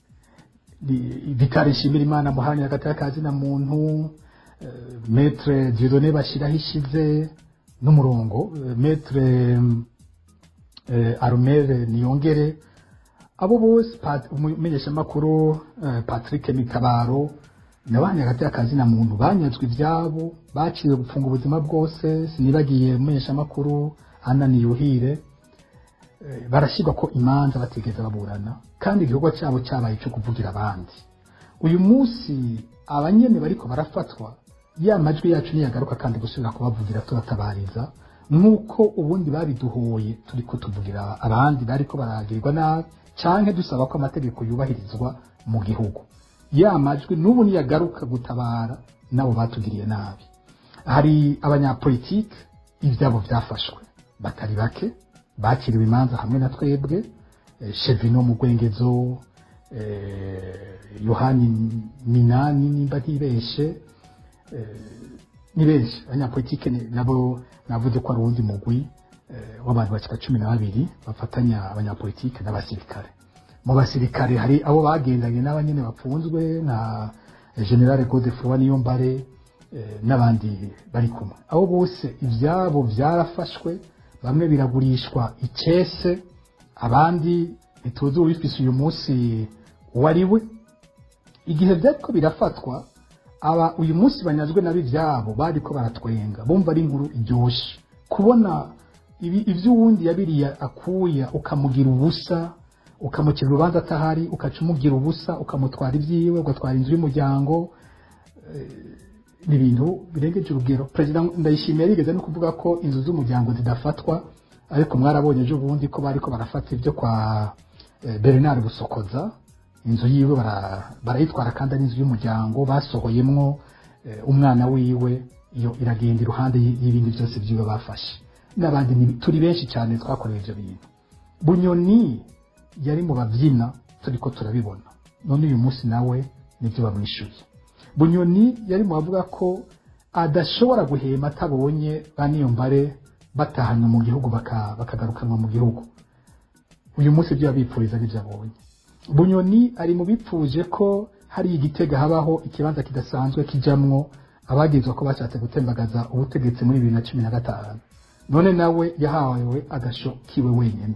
Di- Vikari Nshimirimana muharanira agateka kazina muntu eh, Maître Dieudonné Bashiraho ishize n'umurongo eh, Maître eh, Armel Niyongere abo bose Pat- umumenyeshamakuru eh, Patrick Mitabaro nabanye agateka kazina muntu banyazwe ibyabo baciwe gufunga ubuzima bwose sinibagiye umumenyeshamakuru Anna Niyuhire eh, barashyirwa ko imanza batigeze baburana kandi igikorwa cyabo cyabaye cyo kuvugira abandi uyu munsi abanyene bariko barafatwa ya majwi yacu niyagaruka kandi gusubira kubavugira tubatabariza nk'uko ubundi babiduhoye turi kutuvugira abandi bariko baragirirwa nabi canke dusaba ko amategeko yubahirizwa mu gihugu ya majwi n'ubu niyagaruka gutabara nabo batugiriye nabi hari abanyapolitike ibyabo byafashwe batari bake bakiriwe imanza hamwe na twebwe eh, Chevino mu Gwengezo eh, Yohani Minani nimba ntibeshe eh, ni benshi abanyapolitike ni- nabo navuze ko ari uwundi mugwi eh, w'abantu bashika cumi na babiri bafatanya abanyapolitike n'abasirikare mu basirikare hari abo bagendanye n'abanyene bapfunzwe nka generale Godefroid Niyombare eh, n'abandi bari kumwe abo bose ibyabo byarafashwe bamwe biragurishwa icese abandi ntituzi uwifise uyu munsi uwo ari we igihe byariko birafatwa aba uyu munsi banyazwe nabi ibyabo bariko baratwenga bumva ari inkuru iryoshe kubona ibi- ivy'uwundi yabiriye akuya ukamugira ubusa ukamukira urubanza atahari ukaca umugira ubusa ukamutwara ibyiwe ugatwara inzu y'umuryango ni ibintu birengeje urugero perezida ndayishimiye yarigeze no kuvuga ko inzu z'umuryango zidafatwa ariko mwarabonye ejo bundi ko bariko barafata ibyo kwa eh, bernard busokoza inzu yiwe bara- barayitwara kandi ari inzu y'umuryango basohoyemwo eh, umwana wiwe iyo iragenda iruhande y- y'ibindi byose byiwe bafashe n'abandi ni- turi benshi cyane twakoreye ibyo bintu bunyoni yari mu babyina turiko turabibona none uyu munsi nawe nibyo bamwishuye bunyoni yari mu bavuga ko adashobora guhema atabonye ba niyombare batahanywe mu gihugu baka- bakagarukanwa mu gihugu uyu munsi ibyo yabipfuriza n'ibyo abonye bunyoni ari mu bipfuje ko hari igitega habaho ikibanza kidasanzwe kijamwo abagizwa ko bashatse gutembagaza ubutegetsi muri bibiri na cumi na gatanu none nawe yahawe agasho kiwe wenyine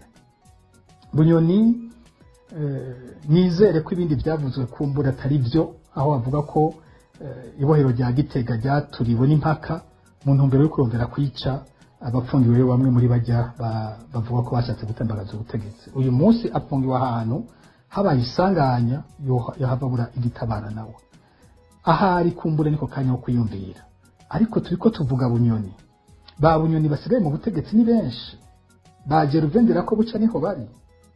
bunyoni eh, nizere ko ibindi byavuzwe kumbura atari byo aho bavuga ko eh, ibohero rya gitega ryaturiwe n'impaka mu ntumbero yo kurondera kwica abapfungiwe bamwe muri bajya ba- bavuga ko bashatse gutembagaza ubutegetsi uyu munsi apfungiwe ahantu habaye isanganya yoha- yahababura igitabara nawe ahari kumbure niko kanya ko kwiyumvira ariko turi ko tuvuga bunyoni ba bunyoni basigaye mu butegetsi ni benshi ba geruvendera ko buca niho bari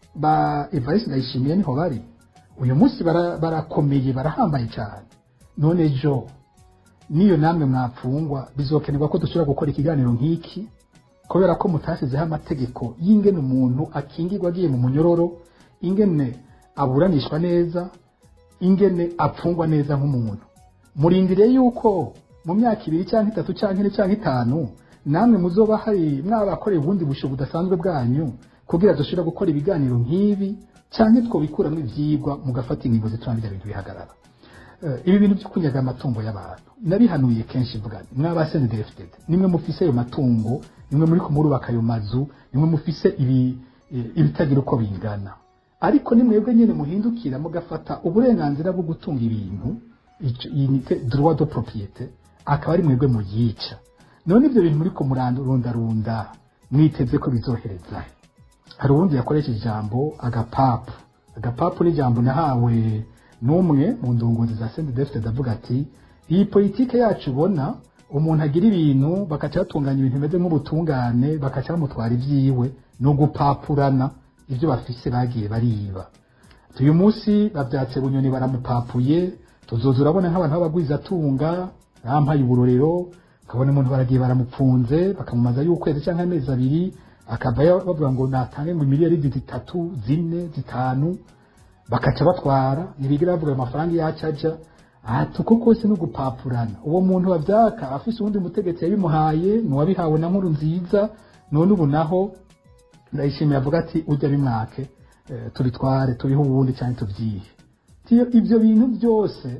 ba evariste ndayishimiye niho bari uyu munsi bara- barakomeye barahambaye cyane none ejo niyo namwe mwapfungwa bizokenerwa ko dushobora gukora ikiganiro nk'iki kubera ko mutashyizeho amategeko y'ingene umuntu akingirwa agiye mu munyororo ingene aburanishwa neza ingene apfungwa neza nk'umuntu murindire yuko mu myaka ibiri cyangwa itatu cyangwa ine cyangwa itanu namwe muzoba hari mwabakoreye ubundi busho budasanzwe bwanyu kugira dushobora gukora ibiganiro nk'ibi cyangwa twabikuramwo ibyigwa mugafata ingingo zituma bijya bintu bihagarara Eh, ibi bintu byo kunyaga amatungo y'abantu nabihanuye kenshi mvuga nti, mwabasene defted nimwe mufise ayo matungo nimwe muri kumurubaka ayo mazu nimwe mufise ibi eh, ibitagira uko bingana ariko nimwebwe nyene muhindukira mugafata uburenganzira bwo gutunga ibintu ico- iyi ni te- droit de propriété akaba ari mwebwe muyica none ibyo bintu muri kumurundarunda mwiteze ko bizohereza he? hari uwundi yakoresheje ijambo agapapu agapapu ni ijambo nahawe n'umwe mu ndongozi za senti defite avuga ati iyi politike yacu ubona umuntu agira ibintu bakaca batunganya ibintu bimeze nk'ubutungane bakaca bamutwara ibyiwe ni ugupapurana ibyo bafise bagiye bariba uyu munsi babyatse bunyoni baramupapuye tuzoza urabona nk'abantu b'abagwizatunga yampaye uburorero ukabona umuntu baragiye baramupfunze bakamumaza y'ukwezi cyangwa amezi abiri akavayo bavuga ngo natange ngo miliyari zitatu zine zitanu bakaca batwara ntibigira bavuga ayo mafaranga yacu aja ati uko kose ni ugupapurana uwo muntu wabyaka afise uwundi mutegetsi yabimuhaye ni uwabihawe na nkuru nziza none ubu naho ndayishimiye avuga ati ujya bimwake eh, turitware turiho ubundi cyane tubyihe Tiyo ibyo bintu byose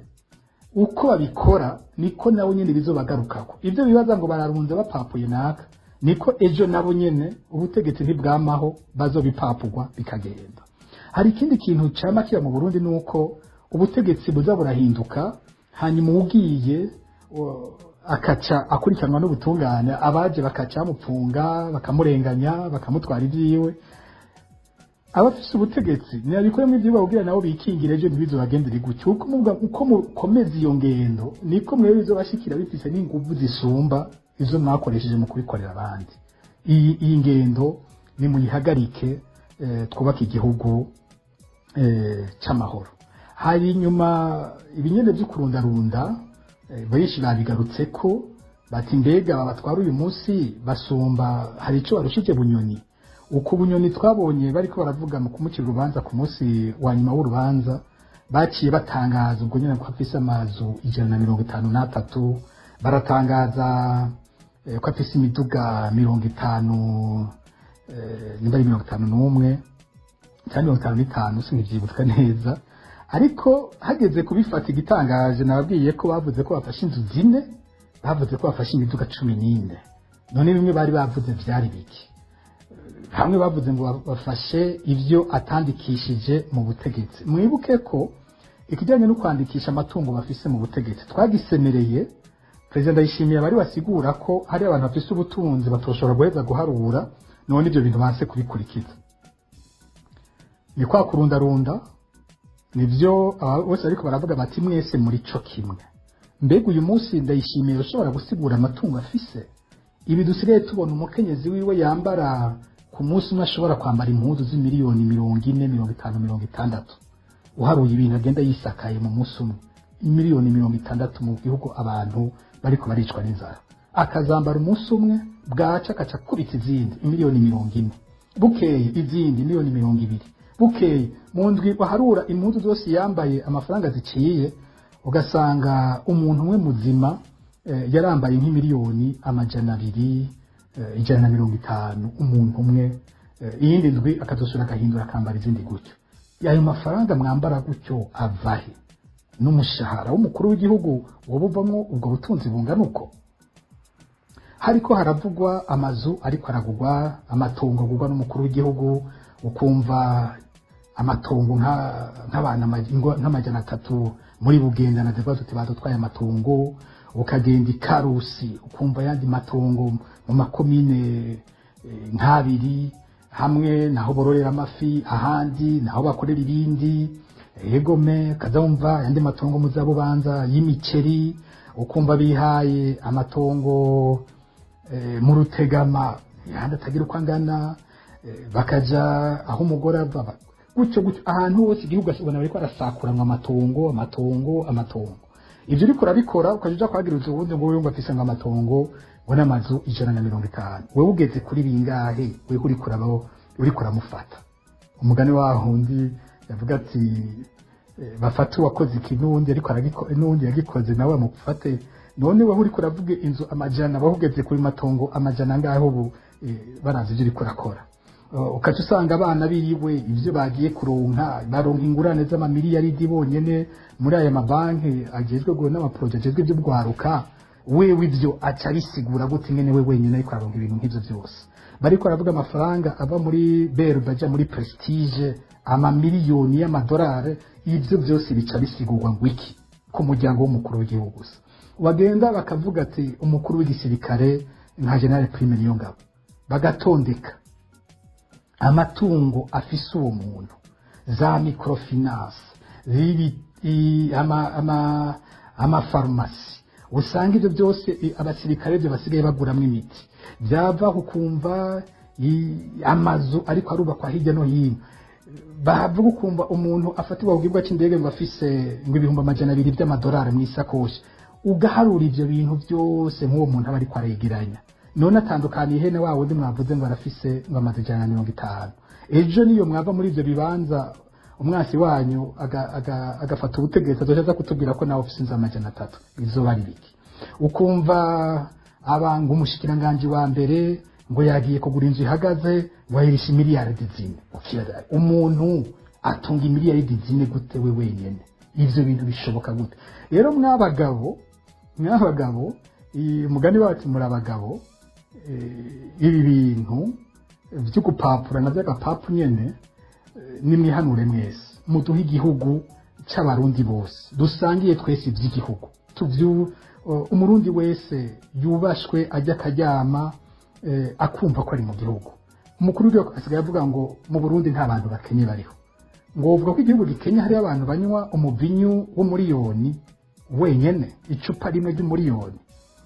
uko babikora niko nabo nyine bizobagarukako ibyo bibaza ngo bararunze bapapuye naka niko ejo nabo nyene ubutegetsi ntibwamaho bazobipapurwa bikagenda hari ikindi kintu cama kiba mu burundi ni uko ubutegetsi buza burahinduka hanyuma ugiye o- akaca akurikiranwa n'ubutungane abaje bakaca bamupfunga bakamurenganya bakamutwara ibyiwe abafise ubutegetsi ntibabikoremo ibyo babwira nabo bikingire ejo ntibizobagendere gutyo uko muvuga- uko mukomeza iyo ngendo niko mwebwe bizobashikira bifise n'inguvu zisumba izo mwakoresheje mu kubikorera abandi iyi iyi ngendo nimuyihagarike eh, twubake igihugu eh, c'amahoro hari inyuma ibinyene vyo kurundarunda eh, benshi babigarutse ko bati mbega babatwara uyu munsi basumba hari ico barushije bunyoni uko bunyoni twabonye bariko baravuga mu kumucira urubanza ku munsi wa nyuma w'urubanza baciye batangaza ubwo nyine ko afise amazu ijana na mirongo itanu n'atatu baratangaza eh, ko afise imiduga mirongo itanu eh, nimba ari mirongo itanu n'umwe cyangwa mirongo itanu n'itanu sinivyibuka neza ariko hageze kubifata igitangaje nababwiye ko bavuze ko bafashe inzu zine bavuze ko bafashe imiduga cumi n'ine none bimwe bari bavuze vyari biki hamwe bavuze ngo bafashe ibyo atandikishije mu butegetsi mwibuke ko ikijyanye no kwandikisha amatungo bafise mu butegetsi twagisemereye perezida ndayishimiye bari basigura ko hari abantu bafise ubutunzi batoshobora guheza guharura none ibyo bintu banse kubikurikiza ni kwa kurundarunda nibyo aba bose ariko baravuga bati mwese muri co kimwe mbega uyu munsi ndayishimiye ushobora gusigura amatungo afise ibi dusigaye tubona umukenyezi wiwe yambara ku munsi umwe ashobora kwambara impuzu z'imiliyoni mirongo ine mirongo itanu mirongo itandatu uharuye ibintu agenda yisakaye mu munsi umwe miliyoni mirongo itandatu mu gihugu abantu bariko baricwa n'inzara akazambara umunsi umwe bwaca akaca akubita izindi imiliyoni mirongo ine bukeye izindi miliyoni mirongo ibiri bukeye mu ndwi baharura impuzu zose yambaye amafaranga ziciye ugasanga umuntu umwe muzima eh, yarambaye nk'imiliyoni amajana abiri eh, ijana na mirongo itanu umuntu umwe eh, iyindi ndwi akazosura agahindura akambara izindi gutyo ayo mafaranga mwambara gutyo avahe n'umushahara w'umukuru w'igihugu woba uvamwo ubwo butunzi bungana uko hariko haravugwa amazu ariko aragurwa amatongo agurwa n'umukuru w'igihugu ukumva amatongo nka- nk'abantu ama- ingo- nk'amajana atatu muri bugenda na zivuga tuti badutwaye amatongo ukagenda ikarusi ukumva ayandi matongo mu makomine eh, nk'abiri hamwe naho bororera amafi ahandi naho bakorera ibindi egome kaza wumva ayandi matongo muzabubanza y'imiceri ukumva bihaye amatongo eh, mu rutegama yandi atagira uko angana eh, bakaja aho umugore ava ba- gutyo gutyo ahantu hose igihugu ubona bariko arasakuranwa amatongo amatongo amatongo ibyo uriko urabikora ukaja uja kwagiriza ubundi ngo wewe ngo afise ngo amatongo ngo n'amazu ijana na mirongo itanu wewe ugeze kuri bingahe wewe uriko urabaho uriko uramufata umugani waho undi yavuga ati eh, bafate uwakoze iki n'uwundi ariko aragiko- n'uwundi yagikoze nawe bamufate none wowe uriko uravuga inzu amajana wowe ugeze kuri matongo amajana angahe ubu eh, barazi ibyo uriko urakora Uh, ukaca usanga abana biriwe ibyo bagiye kuronka baronka ingurane z'amamiliyaridi bonyene muri aya mabanki agezwe ngo n'amaporoje agezwe ibyo bwaruka wewe ibyo aca abisigura gute ngene we wenyine ariko aronka ibintu nk'ivyo byose bariko baravuga amafaranga ava muri berbe aja muri prestige amamiliyoni y'amadolari ibyo byose bica bisigurwa ngo iki ku muryango w'umukuru w'igihugu gusa bagenda bakavuga ati umukuru w'igisirikare nka general prime niyo ngabo bagatondeka amatungo afise uwo muntu za microfinance zibi i- ama ama amafarumasi usanga ibyo byose i- abasirikare byo basigaye baguramwo imiti byava kukumva i- amazu ariko arubakwa hirya no hino bavuga ukumva umuntu afatirwa ku kibuga cy'indege ngo afise ngo ibihumbi amajana abiri by'amadolari mu isakoshi ugaharura ibyo bintu byose nk'uwo muntu aba ariko aregeranya none atandukaniye ihene wa wundi mwavuze ngo arafise ngo amaze ijana na mirongo itanu ejo niyo mwava muri ibyo bibanza umwasi wanyu aga- aga- agafata ubutegetsi azoca aza kutubwira ko nawe ufise inzu amajana atatu izoba ari biki ukumva abanga umushikiranganji wa mbere ngo yagiye kugura inzu ihagaze ngo ayirisha imiliyaridi zine Ukibaza, umuntu atunga imiliyaridi zine gute we wenyene ivyo bintu bishoboka gute rero mwabagabo mwabagabo i- umugani wacu muri abagabo eh, ibi bintu vyo gupapura na vy'agapapu nyene eh, nimwihanure mwese muduhe igihugu c'abarundi bose dusangiye twese ivy'igihugu tuvyu uh, umurundi wese yubashwe ajya akaryama eh, akumva ko ari mu gihugu umukuru w'igihugu asigaye avuga ngo mu burundi nta bantu bakenye bariho ngo uvuga ko igihugu gikenya hariho abantu banywa umuvinyu w'umuriyoni wenyene icupa rimwe ry'umuriyoni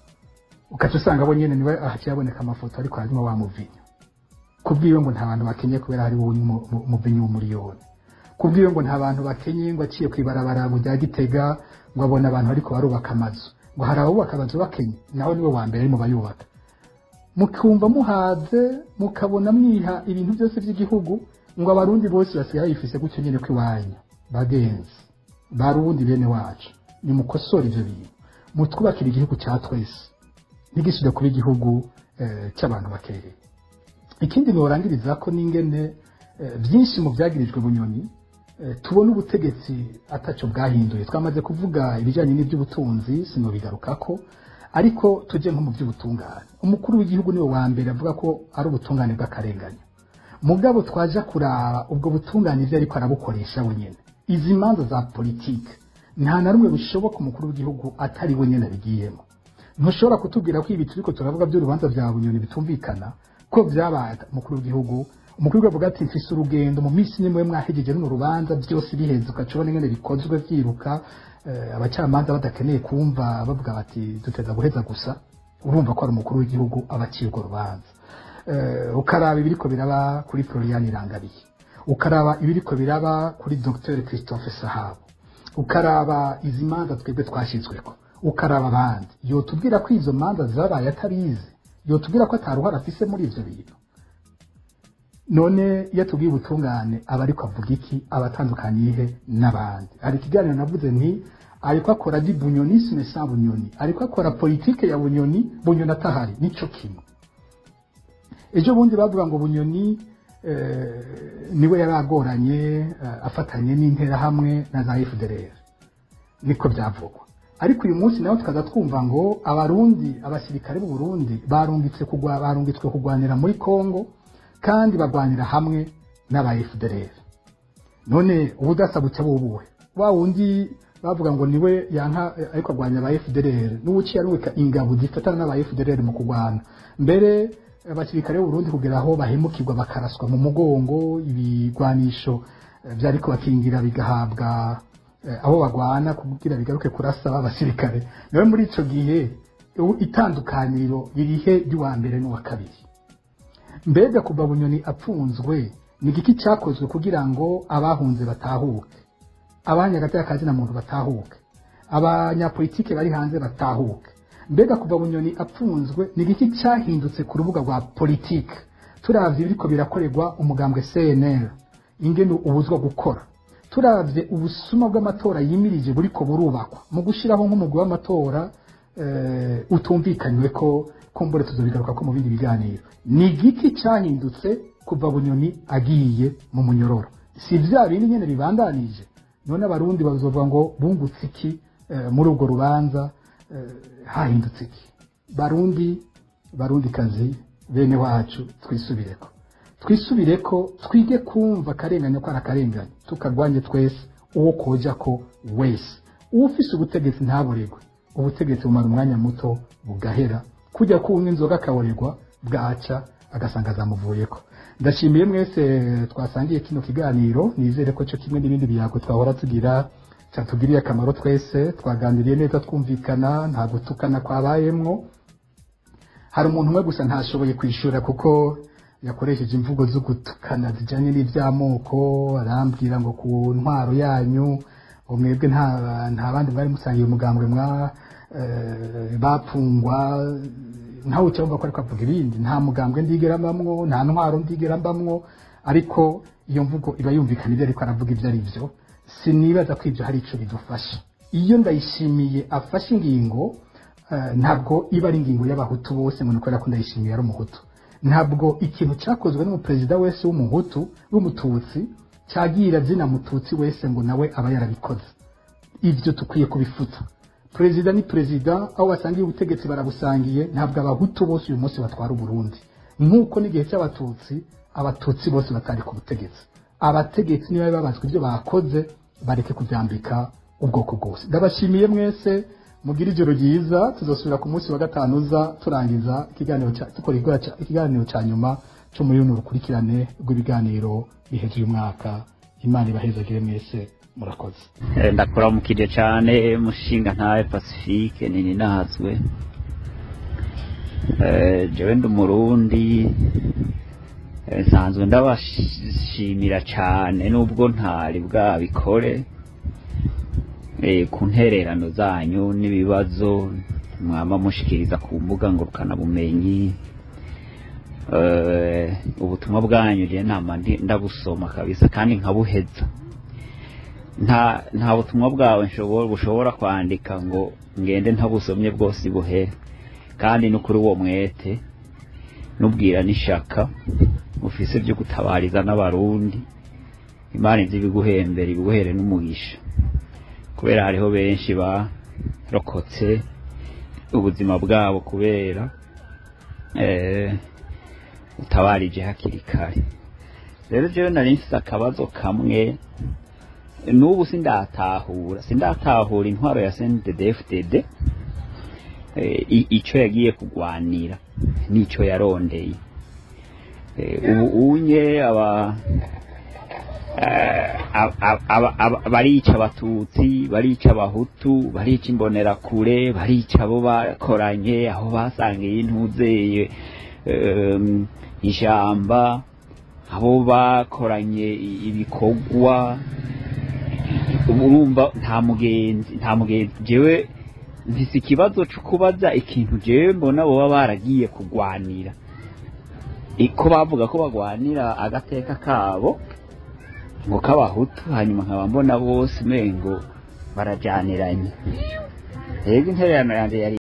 ukaca usanga bo nyene niwe ahaciye aboneka amafoto ariko harimo wa muvinyu kubwiwe ngo nta bantu bakenye kubera hari wowe umuvinyu w'umuriyoni kubwiwe ngo nta bantu bakenye ngo aciye kwibarabara ngo rya gitega ngo abona abantu ariko barubaka amazu ngo hari abubaka amazu bakenye nawe niwe wa mbere ari mu bayubaka mukumva muhaze mukabona mwiha ibintu byose by'igihugu ngo abarundi bose basigaye bifise gutyo nyene ko iwanyu bagenzi barundi bene wacu nimukosore ivyo bintu mutwubakire igihugu cya twese ntigisubire kuba igihugu eh, cy'abantu bakeya ikindi norangiriza ko n'ingene eh, byinshi mu byagirijwe bunyoni eh, tubona ubutegetsi ataco bwahinduye twamaze kuvuga ibijyanye n'iby'ubutunzi sinobigarukako ariko tujye nko mu by'ubutungane umukuru w'igihugu niwe wa mbere avuga ko ari ubutungane bw'akarengane mugabo twaja kuraba ubwo butungane ibyo ariko arabukoresha wenyine izi manza za politike nta na rumwe bishoboka umukuru w'igihugu atari wenyine abigiyemo ntushobora kutubwira ko ibi turiko turavuga by'urubanza bya bunyoni bitumvikana ko byabaye umukuru w'igihugu umukuru w'igihugu avuga ati mfise urugendo mu minsi nimwe mwahegeje runo rubanza byose biheze ukaca ubona ingene bikozwe vyiruka eh, abacamanza badakeneye kumva bavuga bati duteza guheza gusa urumva ko ari umukuru w'igihugu aba aciye urwo rubanza Eh, ukaraba ibiriko biraba kuri Florian Irangabiye ukaraba ibiriko biraba kuri Dr Christophe Sahabo ukaraba izi manza twebwe twashizweko ukaraba abandi yotubwira ko izo manza zabaye atabizi yotubwira ko ataruhara afise muri ivyo bintu none iyo tubwiye ubutungane aba ariko avuga iki abatandukaniye he n'abandi hari ikiganiro navuze nti ariko akora di bunyonisme sans bunyoni ariko akora politike ya bunyoni bunyoni atahari nico kimwe ejo bundi bavuga ngo bunyoni eh, niwe yari agoranye eh, afatanye n'interahamwe na za FDLR niko byavugwa ariko uyu munsi nawe tukaza twumva ngo abarundi abasirikare b'u Burundi barungitse kugwa barungitswe kugwanira muri Kongo kandi bagwanira hamwe n'aba FDLR none ubudasa buca bubuhe wa wundi bavuga ngo niwe yanka eh, ariko agwanya aba FDLR n'ubuci yarubika ingabo zifatana n'aba FDLR mu kugwana mbere abasirikare b'u Burundi kugera aho bahemukirwa bakaraswa mu mugongo ibigwanisho eh, vyariko bakingira bigahabwa eh, abo bagwana kugira bigaruke kurasa abasirikare nawe muri ico gihe u- itandukaniro ririhe ry'uwa mbere n'uwa kabiri mbega kuva bunyoni apfunzwe ni igiki cyakozwe kugira ngo abahunze batahuke abanyagataya kazi na muntu batahuke abanyapolitike bari hanze batahuke mbega kuva bunyoni apfunzwe ni igiki cyahindutse ku rubuga rwa politike turavye biriko birakorerwa umugambwe cnl ingene ubuzwa gukora turavye ubusuma bw'amatora yimirije buriko burubakwa mu gushiraho nk'umugwi w'amatora eh, utumvikanywe ko kumbure tuzobigaruka ko mu bindi biganiro ni igiki cyahindutse kuva bunyoni agiye mu munyororo si vya bindi nyene bibandanije none abarundi bazovuga ngo bungutse iki eh, muri urwo rubanza eh, hahindutse iki barundi barundi kazi bene wacu twisubireko twisubireko twige kumva akarengane ko ari akarengane tukarwanye twese uwo koja ko wese uwufise ubutegetsi ntaburegwe ubutegetsi bumara umwanya muto bugahera kujya kunywa inzoga akaboregwa bwaca agasanga azamuvuyeko ndashimiye mwese twasangiye kino kiganiro nizere ko cyo kimwe n'ibindi biyago twahora tugira cyatugiriye akamaro twese twaganiriye neza twumvikana nta gutukana kwabayemwo hari umuntu umwe gusa ntashoboye kwishyura kuko yakoresheje imvugo zo gutukana zijyanye n'iby'amoko arambwira ngo ku ntwaro yanyu ngo mwebwe nta nta bandi mwari musangiye umugambwe mwa eh, bapfungwa ntawe ucyumva ko ariko avuga ibindi nta mugambwe ndigera mbamwo nta ntwaro ndigera mbamwo ariko iyo mvugo iba yumvikana ibyo ariko aravuga ibyo ari byo sinibaza ko ibyo hari icyo bidufasha iyo ndayishimiye afashe ingingo eh, ntabwo iba ari ingingo y'abahutu bose ngo ni kubera ko ndayishimiye ari umuhutu ntabwo ikintu cyakozwe n'umuperezida wese w'umuhutu w'umututsi cyagira zina mututsi wese ngo nawe aba yarabikoze ibyo tukwiye kubifuta perezida ni perezida aho basangiye ubutegetsi barabusangiye ntabwo abahutu bose uyu munsi batwara uburundi nk'uko n'igihe cy'abatutsi abatutsi bose batari ku butegetsi abategetsi niba babazwa ibyo bakoze bareke kubyambika ubwoko bwose ndabashimiye mwese mugire ijoro ryiza tuzasubira ku munsi wa gatanu uza turangiza ikiganiro cya- dukora igora cya- ikiganiro cya nyuma cyo muri runo rukurikirane rw'ibiganiro biheje uyu mwaka imana ibahezagire mwese murakoze
Eh, ndakuramukije cyane mushinga ntawe pacifique nini nazwe Eh, jewe ndi umurundi Eh, nsanzwe ndabashimira cyane nubwo ntari bwabikore eh, ku ntererano zanyu n'ibibazo mwama mushikiriza ku mbuga ngurukanabumenyi Eh, ubutumwa bwanyu je nama ndi- ndabusoma kabisa kandi nkabuheza nta nta butumwa bwawe nshobora bushobora kwandika ngo ngende ntabusomye bwose buhere kandi no kuri uwo mwete nubwira n'ishaka ufise byo gutabariza n'abarundi imana izi ibiguhembera ibiguhere n'umugisha kubera hariho benshi barokotse ubuzima bwabo kubera eh, utabarije hakiri kare rero jewe nari mfise akabazo kamwe n'ubu sindatahura sindatahura intwaro ya CNDD-FDD eh, i- ico yagiye kugwanira n'ico yarondeye Eh, ubu unye aba eh, ab- ab- ab- ab- barica abatutsi barica abahutu barica imbonerakure barica abo bakoranye aho basangiye intuzeye em, ijamba abo bakoranye i- ibikorwa urumva nta mugenzi nta mugenzi jewe mfise ikibazo cyo kubaza ikintu jewe mbona boba baragiye kugwanira I- ko bavuga ko bagwanira agateka kabo ngo k'abahutu hanyuma nkaba mbona bose umengo barajaniranye rero intererano yanjye yari